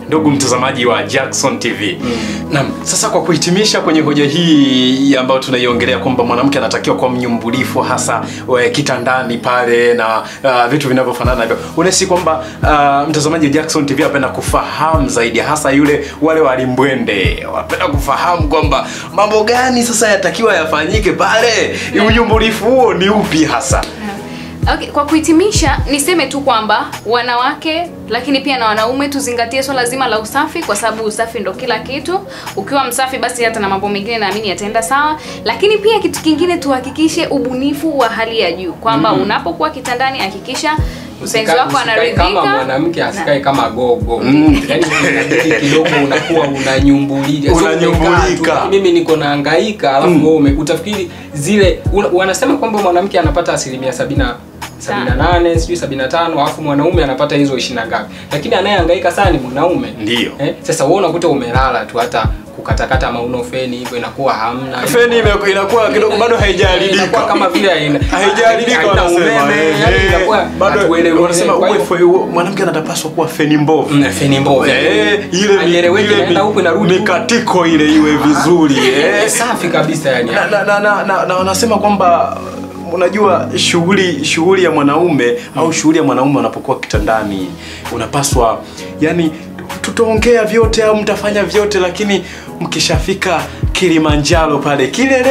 ndugu mtazamaji wa Jackson TV. Naam, sasa kwa kuhitimisha kwenye hoja hii ambayo tunaiongelea kwamba mwanamke anatakiwa kuwa mnyumbulifu hasa we, kitandani pale na uh, vitu vinavyofanana hivyo. Unahisi kwamba uh, mtazamaji wa Jackson TV anapenda kufahamu zaidi hasa yule wale walimbwende. Wanapenda kufahamu kwamba mambo gani sasa yatakiwa yafanyike pale. Unyumbulifu huo ni upi hasa? Okay, kwa kuhitimisha niseme tu kwamba wanawake lakini pia na wanaume tuzingatie swala zima la usafi, kwa sababu usafi ndo kila kitu. Ukiwa msafi, basi hata na mambo mengine naamini yataenda sawa. Lakini pia kitu kingine, tuhakikishe ubunifu wa hali ya juu, kwamba unapokuwa kitandani hakikisha mpenzi wako Usikae anaridhika. kama mwanamke asikae Na- kama gogo Mm. yani inabidi kidogo unakuwa unanyumbulika Sio Unanyumbulika. umekaa tu, mimi niko nahangaika alafu wewe ume- utafikiri zile una, wanasema kwamba mwanamke anapata asilimia sabina sabini na nane sijui sabini na tano alafu mwanaume anapata hizo ishirini na ngapi lakini anayehangaika sana ni mwanaume Ndiyo. eh? sasa wewe unakuta umelala tu hata kukatakata mauno feni hivyo inakuwa hamna Feni ime- inakuwa kidogo bado haijaharibika. inakuwa kama vile haina- haijaharibika haina wanasema. umeme, eh, yani eh, inakuwa bado hatueleweki. wanasema Kwa uwe hiyo- fe- uwe- mwanamke anatapaswa kuwa feni mbovu. Mm, feni mbovu. Eh, ile Haieleweki, ile inaenda huku inarudi huku. mikatiko ile iwe vizuri. Eh, Eh, safi kabisa yani na, na, na, na, na, na wanasema kwamba unajua shughuli shughuli ya mwanaume au shughuli ya mwanaume unapokuwa kitandani unapaswa yani tutaongea vyote au mtafanya vyote lakini mkishafika Kilimanjaro pale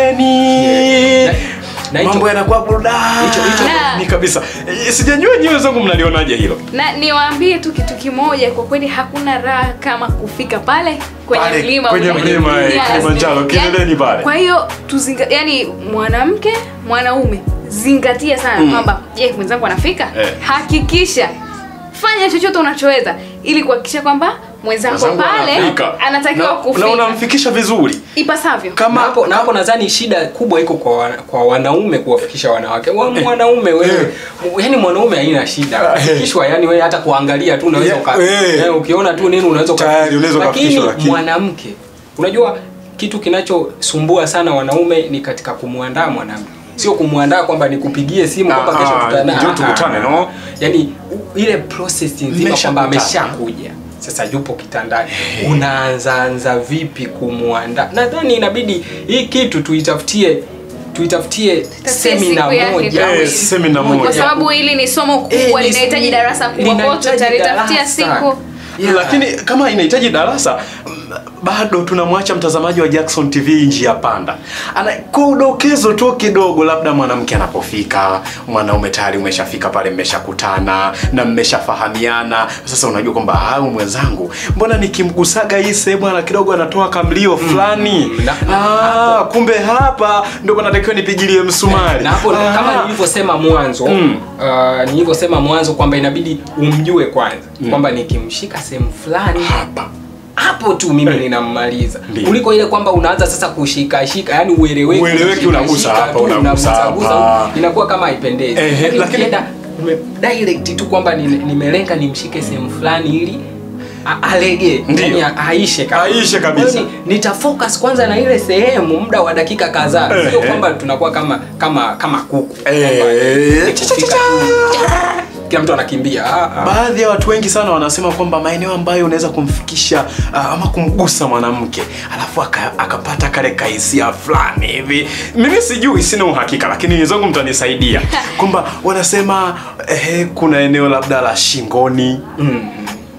kileleni Na- na hicho- mambo yanakuwa burudani hicho- hicho- ni kabisa Eh, sijajua nyewe zangu mnalionaje hilo na niwaambie tu kitu kimoja, kwa kweli hakuna raha kama kufika pale kwenye Pale, mlima kwenye ule. mlima, eh, Yes. Kilimanjaro, kileleni Yani, pale. Kwa hiyo tuzinga, yani mwanamke mwanaume zingatia sana Mm. kwamba je, mwenzangu anafika? Eh. Hakikisha fanya chochote unachoweza ili kuhakikisha kwamba mwenzako Mwenzangu pale anafika. anatakiwa na, kufika na unamfikisha vizuri ipasavyo. na kama hapo na hapo nadhani shida kubwa iko kwa wana, kwa wanaume kuwafikisha wanawake wa, mwanaume wewe yani mwanaume haina shida kufikishwa yani wewe hata kuangalia tu unaweza Yeah, uka, eh. yani ukiona tu nini unaweza uka- Tayari unaweza ukafikishwa, lakini- mwanamke unajua kitu kinachosumbua sana wanaume ni katika kumwandaa mwanamke sio kumwandaa kwamba nikupigie simu kwamba Ah, kesho ah, tutana njoo tukutane, no? yani u- ile process nzima kwamba Mmeshakutana. ameshakuja sasa yupo kitandani unaanzaanza vipi kumwandaa nadhani inabidi hii kitu tuitafutie tuitafutie semina siku yake moja kabisa. Eh, semina moja. Kwa sababu hili ni somo Eh, kubwa ni- linahitaji darasa kubwa, kwa hiyo linahitaji tutalitafutia darasa. siku Yeah. lakini kama inahitaji darasa mm, bado tunamwacha mtazamaji wa Jackson TV njia panda. Ana kwa udokezo tu kidogo, labda mwanamke anapofika, mwanaume tayari umeshafika pale, mmeshakutana na mmeshafahamiana. Sasa unajua kwamba au mwenzangu, mbona nikimgusaga hii sehemu ana kidogo anatoa kamlio fulani. na- ah, kumbe hapa ndio panatakiwa nipigilie msumari. na hapo Ah. kama nilivyosema mwanzo Mm. uh, nilivyosema mwanzo kwamba inabidi umjue kwanza kwamba nikimshika sehemu fulani hapa hapo tu mimi ninammaliza Ndiyo. kuliko ile kwamba unaanza sasa kushika shika yani ueleweki Ueleweki, unashika, unagusa shika hapa, tu, unagusa unagusa, hapa. gusa, inakuwa kama haipendezi Ehe, Lakini lakini- ukienda ume- direct tu kwamba nime- nimelenga nimshike sehemu fulani ili a- alege Ndiyo. yani a- aishe kabisa. Aishe kabisa. Kwa hiyo ni- nitafocus kwanza na ile sehemu muda wa dakika kadhaa sio Ehe. kwamba tunakuwa kama kama kama kuku Eh, Kwamba ni cha- cha- kufika cha- tu, kila mtu anakimbia Ah, ah. Baadhi ya watu wengi sana wanasema kwamba maeneo ambayo unaweza kumfikisha uh, ama kumgusa mwanamke alafu aka- akapata kale kahisia fulani hivi. Mimi sijui, sina uhakika, lakini wenzangu mtanisaidia kwamba wanasema eh, kuna eneo labda la shingoni Mm.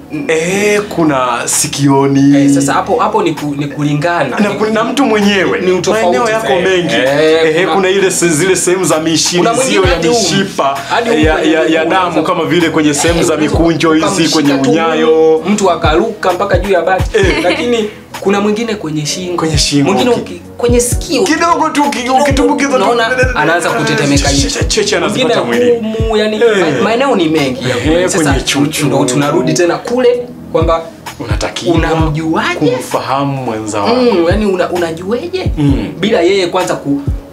eh, kuna sikioni Eh, sasa hapo hapo ni, ku, ni kulingana na, na mtu mwenyewe Ni utofauti maeneo yako zaidi. mengi Eh, eh, kuna, kuna- ile se- zile sehemu za Kuna mishirizio mwingine ya hadi humu. mishipa Hadi humu ya, kwenye ya, ya miguu damu unaweza- kama vile kwenye sehemu za Unaweza mikunjo hizi ukamshika kwenye tu unyayo mtu akaruka mpaka juu ya bati lakini kuna mwingine kwenye shingo Kwenye shingo, mwingine okay. uki- kwenye sikio kidogo tu uki- ukitumbukiza tu- unaona anaanza kutetemeka hivi. Cheche- cheche anazipata Mwingine mwilini humu, yani Eh. ma- maeneo ni mengi ya Eh, Sasa kwenye chuchu. ndo tunarudi tena kule kwamba unatakiwa Unamjuaje? kumfahamu mwenza wako mm, yani una, unajueje Mm. bila yeye kwanza ku,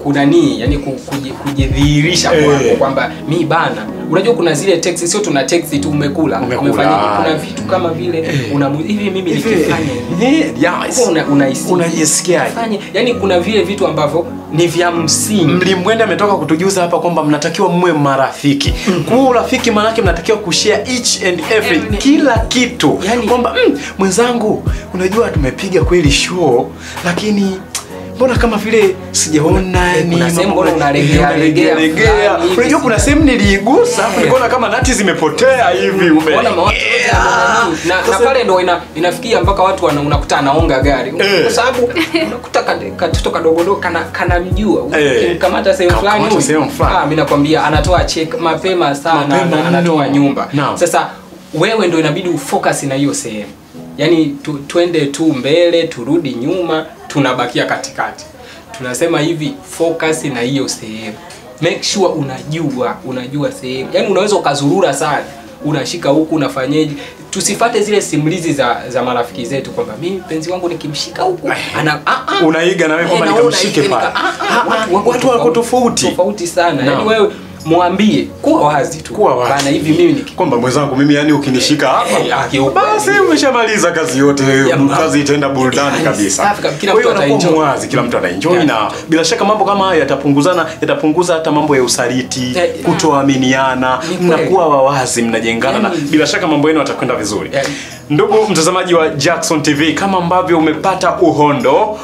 kuna nii yani ku- kuji- kujidhihirisha Eh. kwako kwamba mi bana unajua kuna zile text sio tuna text tu umekula Umekula. umefanya kuna vitu kama vile una hivi mimi nikifanya Eh, yes. Huwa una- unahisi- Unajisikiaje? Fanye- yani kuna vile vitu ambavyo ni vya msingi mlimwende ametoka kutujuza hapa kwamba mnatakiwa mwe marafiki kuwa urafiki maanake mnatakiwa kushare each and every Every- kila kitu Yani- kwamba mm, mwenzangu unajua tumepiga kweli show lakini mbona kama vile sijaona Eh, kuna ni sehemu mambo- mbona unalegea- unalegea- legea legea. fulani hivi, unajua kuna sija- sehemu niliigusa nikaona kama nati zimepotea hivi ume- Ona mawazo yote Yeah. yana nani. na, na Sasa- pale ndo ina, inafikia mpaka watu wana, unakuta anaonga gari Eh. kwa sababu unakuta ka- katoto kadogodogo kana kanamjua Eh. ukimkamata sehemu fulani Kamkamata huyu, sehemu fulani. ah, mimi nakwambia anatoa check mapema sana Mapema na, anatoa mno. nyumba Naam. sasa wewe ndo inabidi ufocus na hiyo sehemu yaani tu, twende tu mbele turudi nyuma tunabakia katikati tunasema hivi focus na hiyo sehemu make sure unajua unajua sehemu yaani unaweza ukazurura sana unashika huku unafanyeje tusifate zile simulizi za za marafiki zetu kwamba mimi mpenzi wangu nikimshika huku ana ah, ah. Unaiga na wewe kwamba Eh, na nikamshike wewe pale. unaika- ah, Ah, ah, ah, watu wako tofauti. tofauti sana Naam. yaani wewe mwambie kuwa wazi tu Kuwa wazi. bana hivi mimi niki kwamba mwenzangu mimi yani ukinishika Eh, hapa akiupa- basi umeshamaliza kazi yote ma- kazi itaenda burudani Yani, kabisa safi kabisa. Kila Kwa hiyo mtu unakuwa ataenjoy. mwazi kila mtu anaenjoy Yeah. na bila shaka mambo kama haya yatapunguzana yatapunguza hata mambo ya usaliti Yeah. kutoaminiana Ni kweli. mnakuwa wawazi mnajengana na Yani- bila shaka mambo yenu yatakwenda vizuri Yeah. ndugu mtazamaji wa Jackson TV kama ambavyo umepata uhondo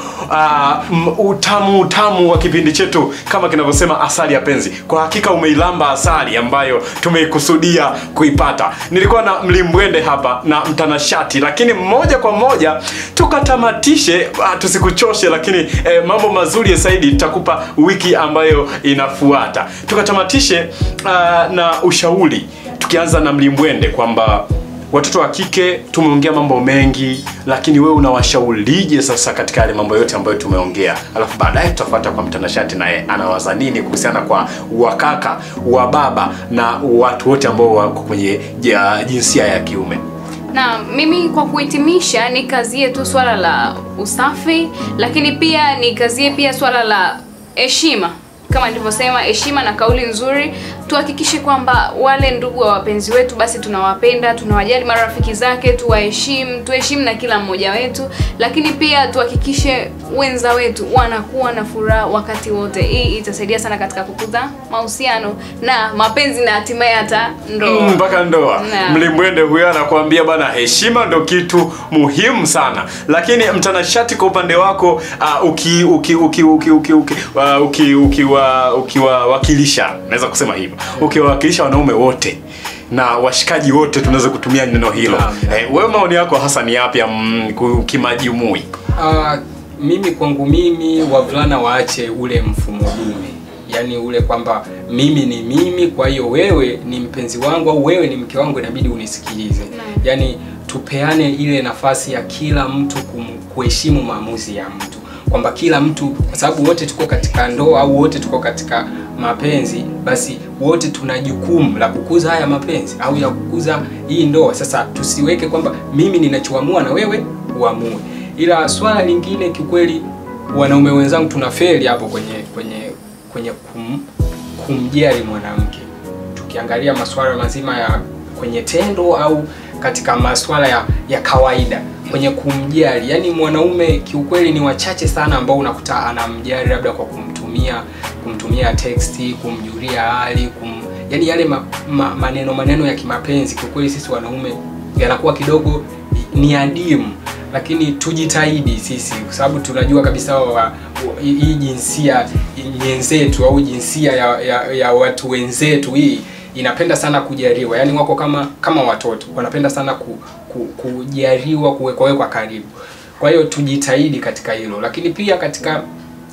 uh, utamu utamu wa kipindi chetu kama kinavyosema asali ya penzi kwa hakika umeilamba asali ambayo tumeikusudia kuipata nilikuwa na mlimbwende hapa na mtanashati lakini moja kwa moja tukatamatishe uh, tusikuchoshe lakini eh, mambo mazuri ya zaidi tutakupa wiki ambayo inafuata tukatamatishe uh, na ushauri tukianza na mlimbwende kwamba watoto wa kike tumeongea mambo mengi lakini wewe unawashaurije sasa katika yale mambo yote ambayo tumeongea alafu baadaye tutafuata kwa mtanashati naye anawaza nini kuhusiana kwa wakaka wa baba na watu wote ambao wako kwenye ja- jinsia ya kiume na mimi kwa kuhitimisha nikazie tu swala la usafi lakini pia nikazie pia swala la heshima kama nilivyosema heshima na kauli nzuri tuhakikishe kwamba wale ndugu wa wapenzi wetu basi tunawapenda tunawajali marafiki zake tuwaheshimu tuheshimu na kila mmoja wetu lakini pia tuhakikishe wenza wetu wanakuwa na furaha wakati wote hii itasaidia sana katika kukuza mahusiano na mapenzi na hatimaye hata ndoa Mm, mpaka ndoa Naam. mlimwende huyo anakuambia bana heshima ndo kitu muhimu sana lakini mtanashati kwa upande wako uh, uki uki uki uki uki uki uh, uki ukiwa ukiwawakilisha naweza kusema hivyo ukiwawakilisha wanaume wote na washikaji wote tunaweza kutumia neno hilo Naam, naam. eh, wewe maoni yako hasa ni yapi mm, ku- kimajumui Ah, mimi kwangu mimi wavulana waache ule mfumo dume yaani ule kwamba mimi ni mimi kwa hiyo wewe ni mpenzi wangu au wewe ni mke wangu inabidi unisikilize Naam. yaani tupeane ile nafasi ya kila mtu kum- kuheshimu maamuzi ya mtu kwamba kila mtu kwa sababu wote tuko katika ndoa au wote tuko katika mapenzi basi wote tuna jukumu la kukuza haya mapenzi au ya kukuza hii ndoa sasa tusiweke kwamba mimi ninachoamua na wewe uamue ila swala lingine kiukweli wanaume wenzangu tuna feli hapo kwenye kwenye kwenye kum, kumjali mwanamke tukiangalia masuala mazima ya kwenye tendo au katika masuala ya, ya kawaida kwenye kumjali yaani mwanaume kiukweli ni wachache sana ambao unakuta anamjali labda kwa kumtumia kumtumia teksti kumjulia hali kum, yaani yale ma, ma, maneno maneno ya kimapenzi kiukweli sisi wanaume yanakuwa kidogo ni adimu lakini tujitahidi sisi kwa sababu tunajua kabisa wa, wa, hii jinsia wenzetu au jinsia ya, ya, ya watu wenzetu hii inapenda sana kujariwa yaani wako kama kama watoto wanapenda sana ku, ku, kujariwa kuwekwawekwa karibu kwa hiyo tujitahidi katika hilo lakini pia katika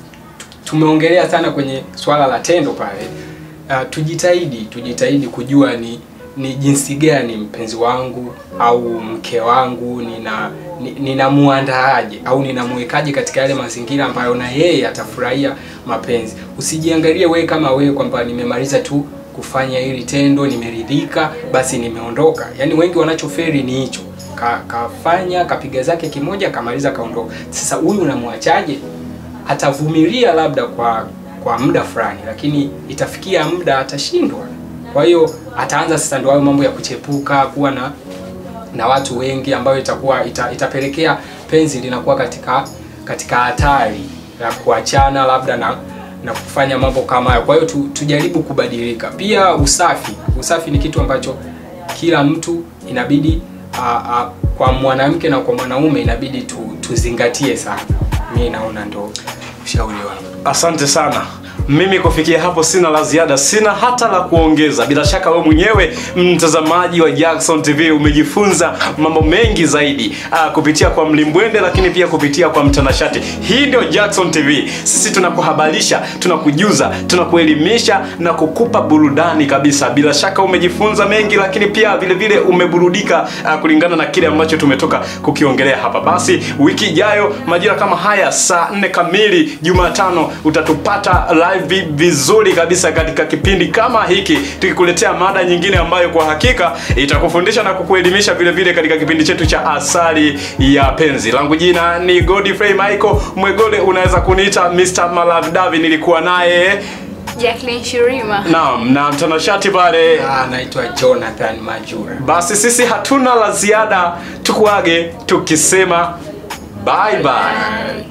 tumeongelea sana kwenye swala la tendo pale uh, tujitahidi tujitahidi kujua ni ni jinsi gani mpenzi wangu au mke wangu nina ni- ninamuandaaje au ninamwekaje katika yale mazingira ambayo na yeye atafurahia mapenzi usijiangalie wewe kama wewe kwamba nimemaliza tu kufanya hili tendo nimeridhika basi nimeondoka yaani wengi wanachoferi ni hicho ka, kafanya kapiga zake kimoja kamaliza kaondoka sasa huyu unamwachaje atavumilia labda kwa kwa muda fulani, lakini itafikia muda atashindwa. Kwa hiyo ataanza sasa ndio hayo mambo ya kuchepuka, kuwa na na watu wengi, ambayo itakuwa ita, itapelekea penzi linakuwa katika katika hatari ya kuachana labda na na kufanya mambo kama hayo. Kwa hiyo tu, tujaribu kubadilika. Pia usafi, usafi ni kitu ambacho kila mtu inabidi a, a, kwa mwanamke na kwa mwanaume inabidi tu, tuzingatie sana. Mimi naona ndo ushauri wangu. Asante sana. Mimi kufikia hapo sina la ziada, sina hata la kuongeza. Bila shaka wewe mwenyewe mtazamaji wa Jackson TV umejifunza mambo mengi zaidi aa, kupitia kwa Mlimbwende, lakini pia kupitia kwa mtanashati. Hii ndio Jackson TV. Sisi tunakuhabarisha, tunakujuza, tunakuelimisha na kukupa burudani kabisa. Bila shaka umejifunza mengi, lakini pia vile vile umeburudika aa, kulingana na kile ambacho tumetoka kukiongelea hapa. Basi wiki ijayo majira kama haya saa nne kamili Jumatano utatupata live vizuri kabisa katika kipindi kama hiki tukikuletea mada nyingine ambayo kwa hakika itakufundisha na kukuelimisha vile vile katika kipindi chetu cha Asali ya Penzi. Langu jina ni Godfrey Michael Mwegole, unaweza kuniita Mr. Malavdavi. Nilikuwa naye Jacqueline Shirima. naam, na mtanashati pale. Ah, naitwa Jonathan Majura. Basi sisi hatuna la ziada, tukuage tukisema bye bye.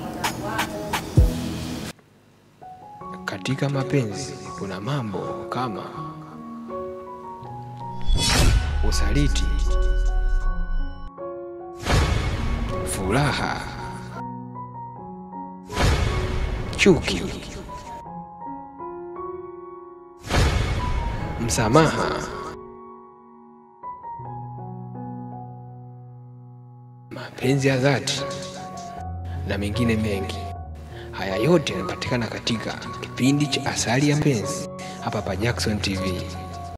Katika mapenzi kuna mambo kama usaliti, furaha, chuki, msamaha, mapenzi ya dhati na mengine mengi. Haya yote yanapatikana katika kipindi cha Asali ya Penzi hapa pa Jackson TV.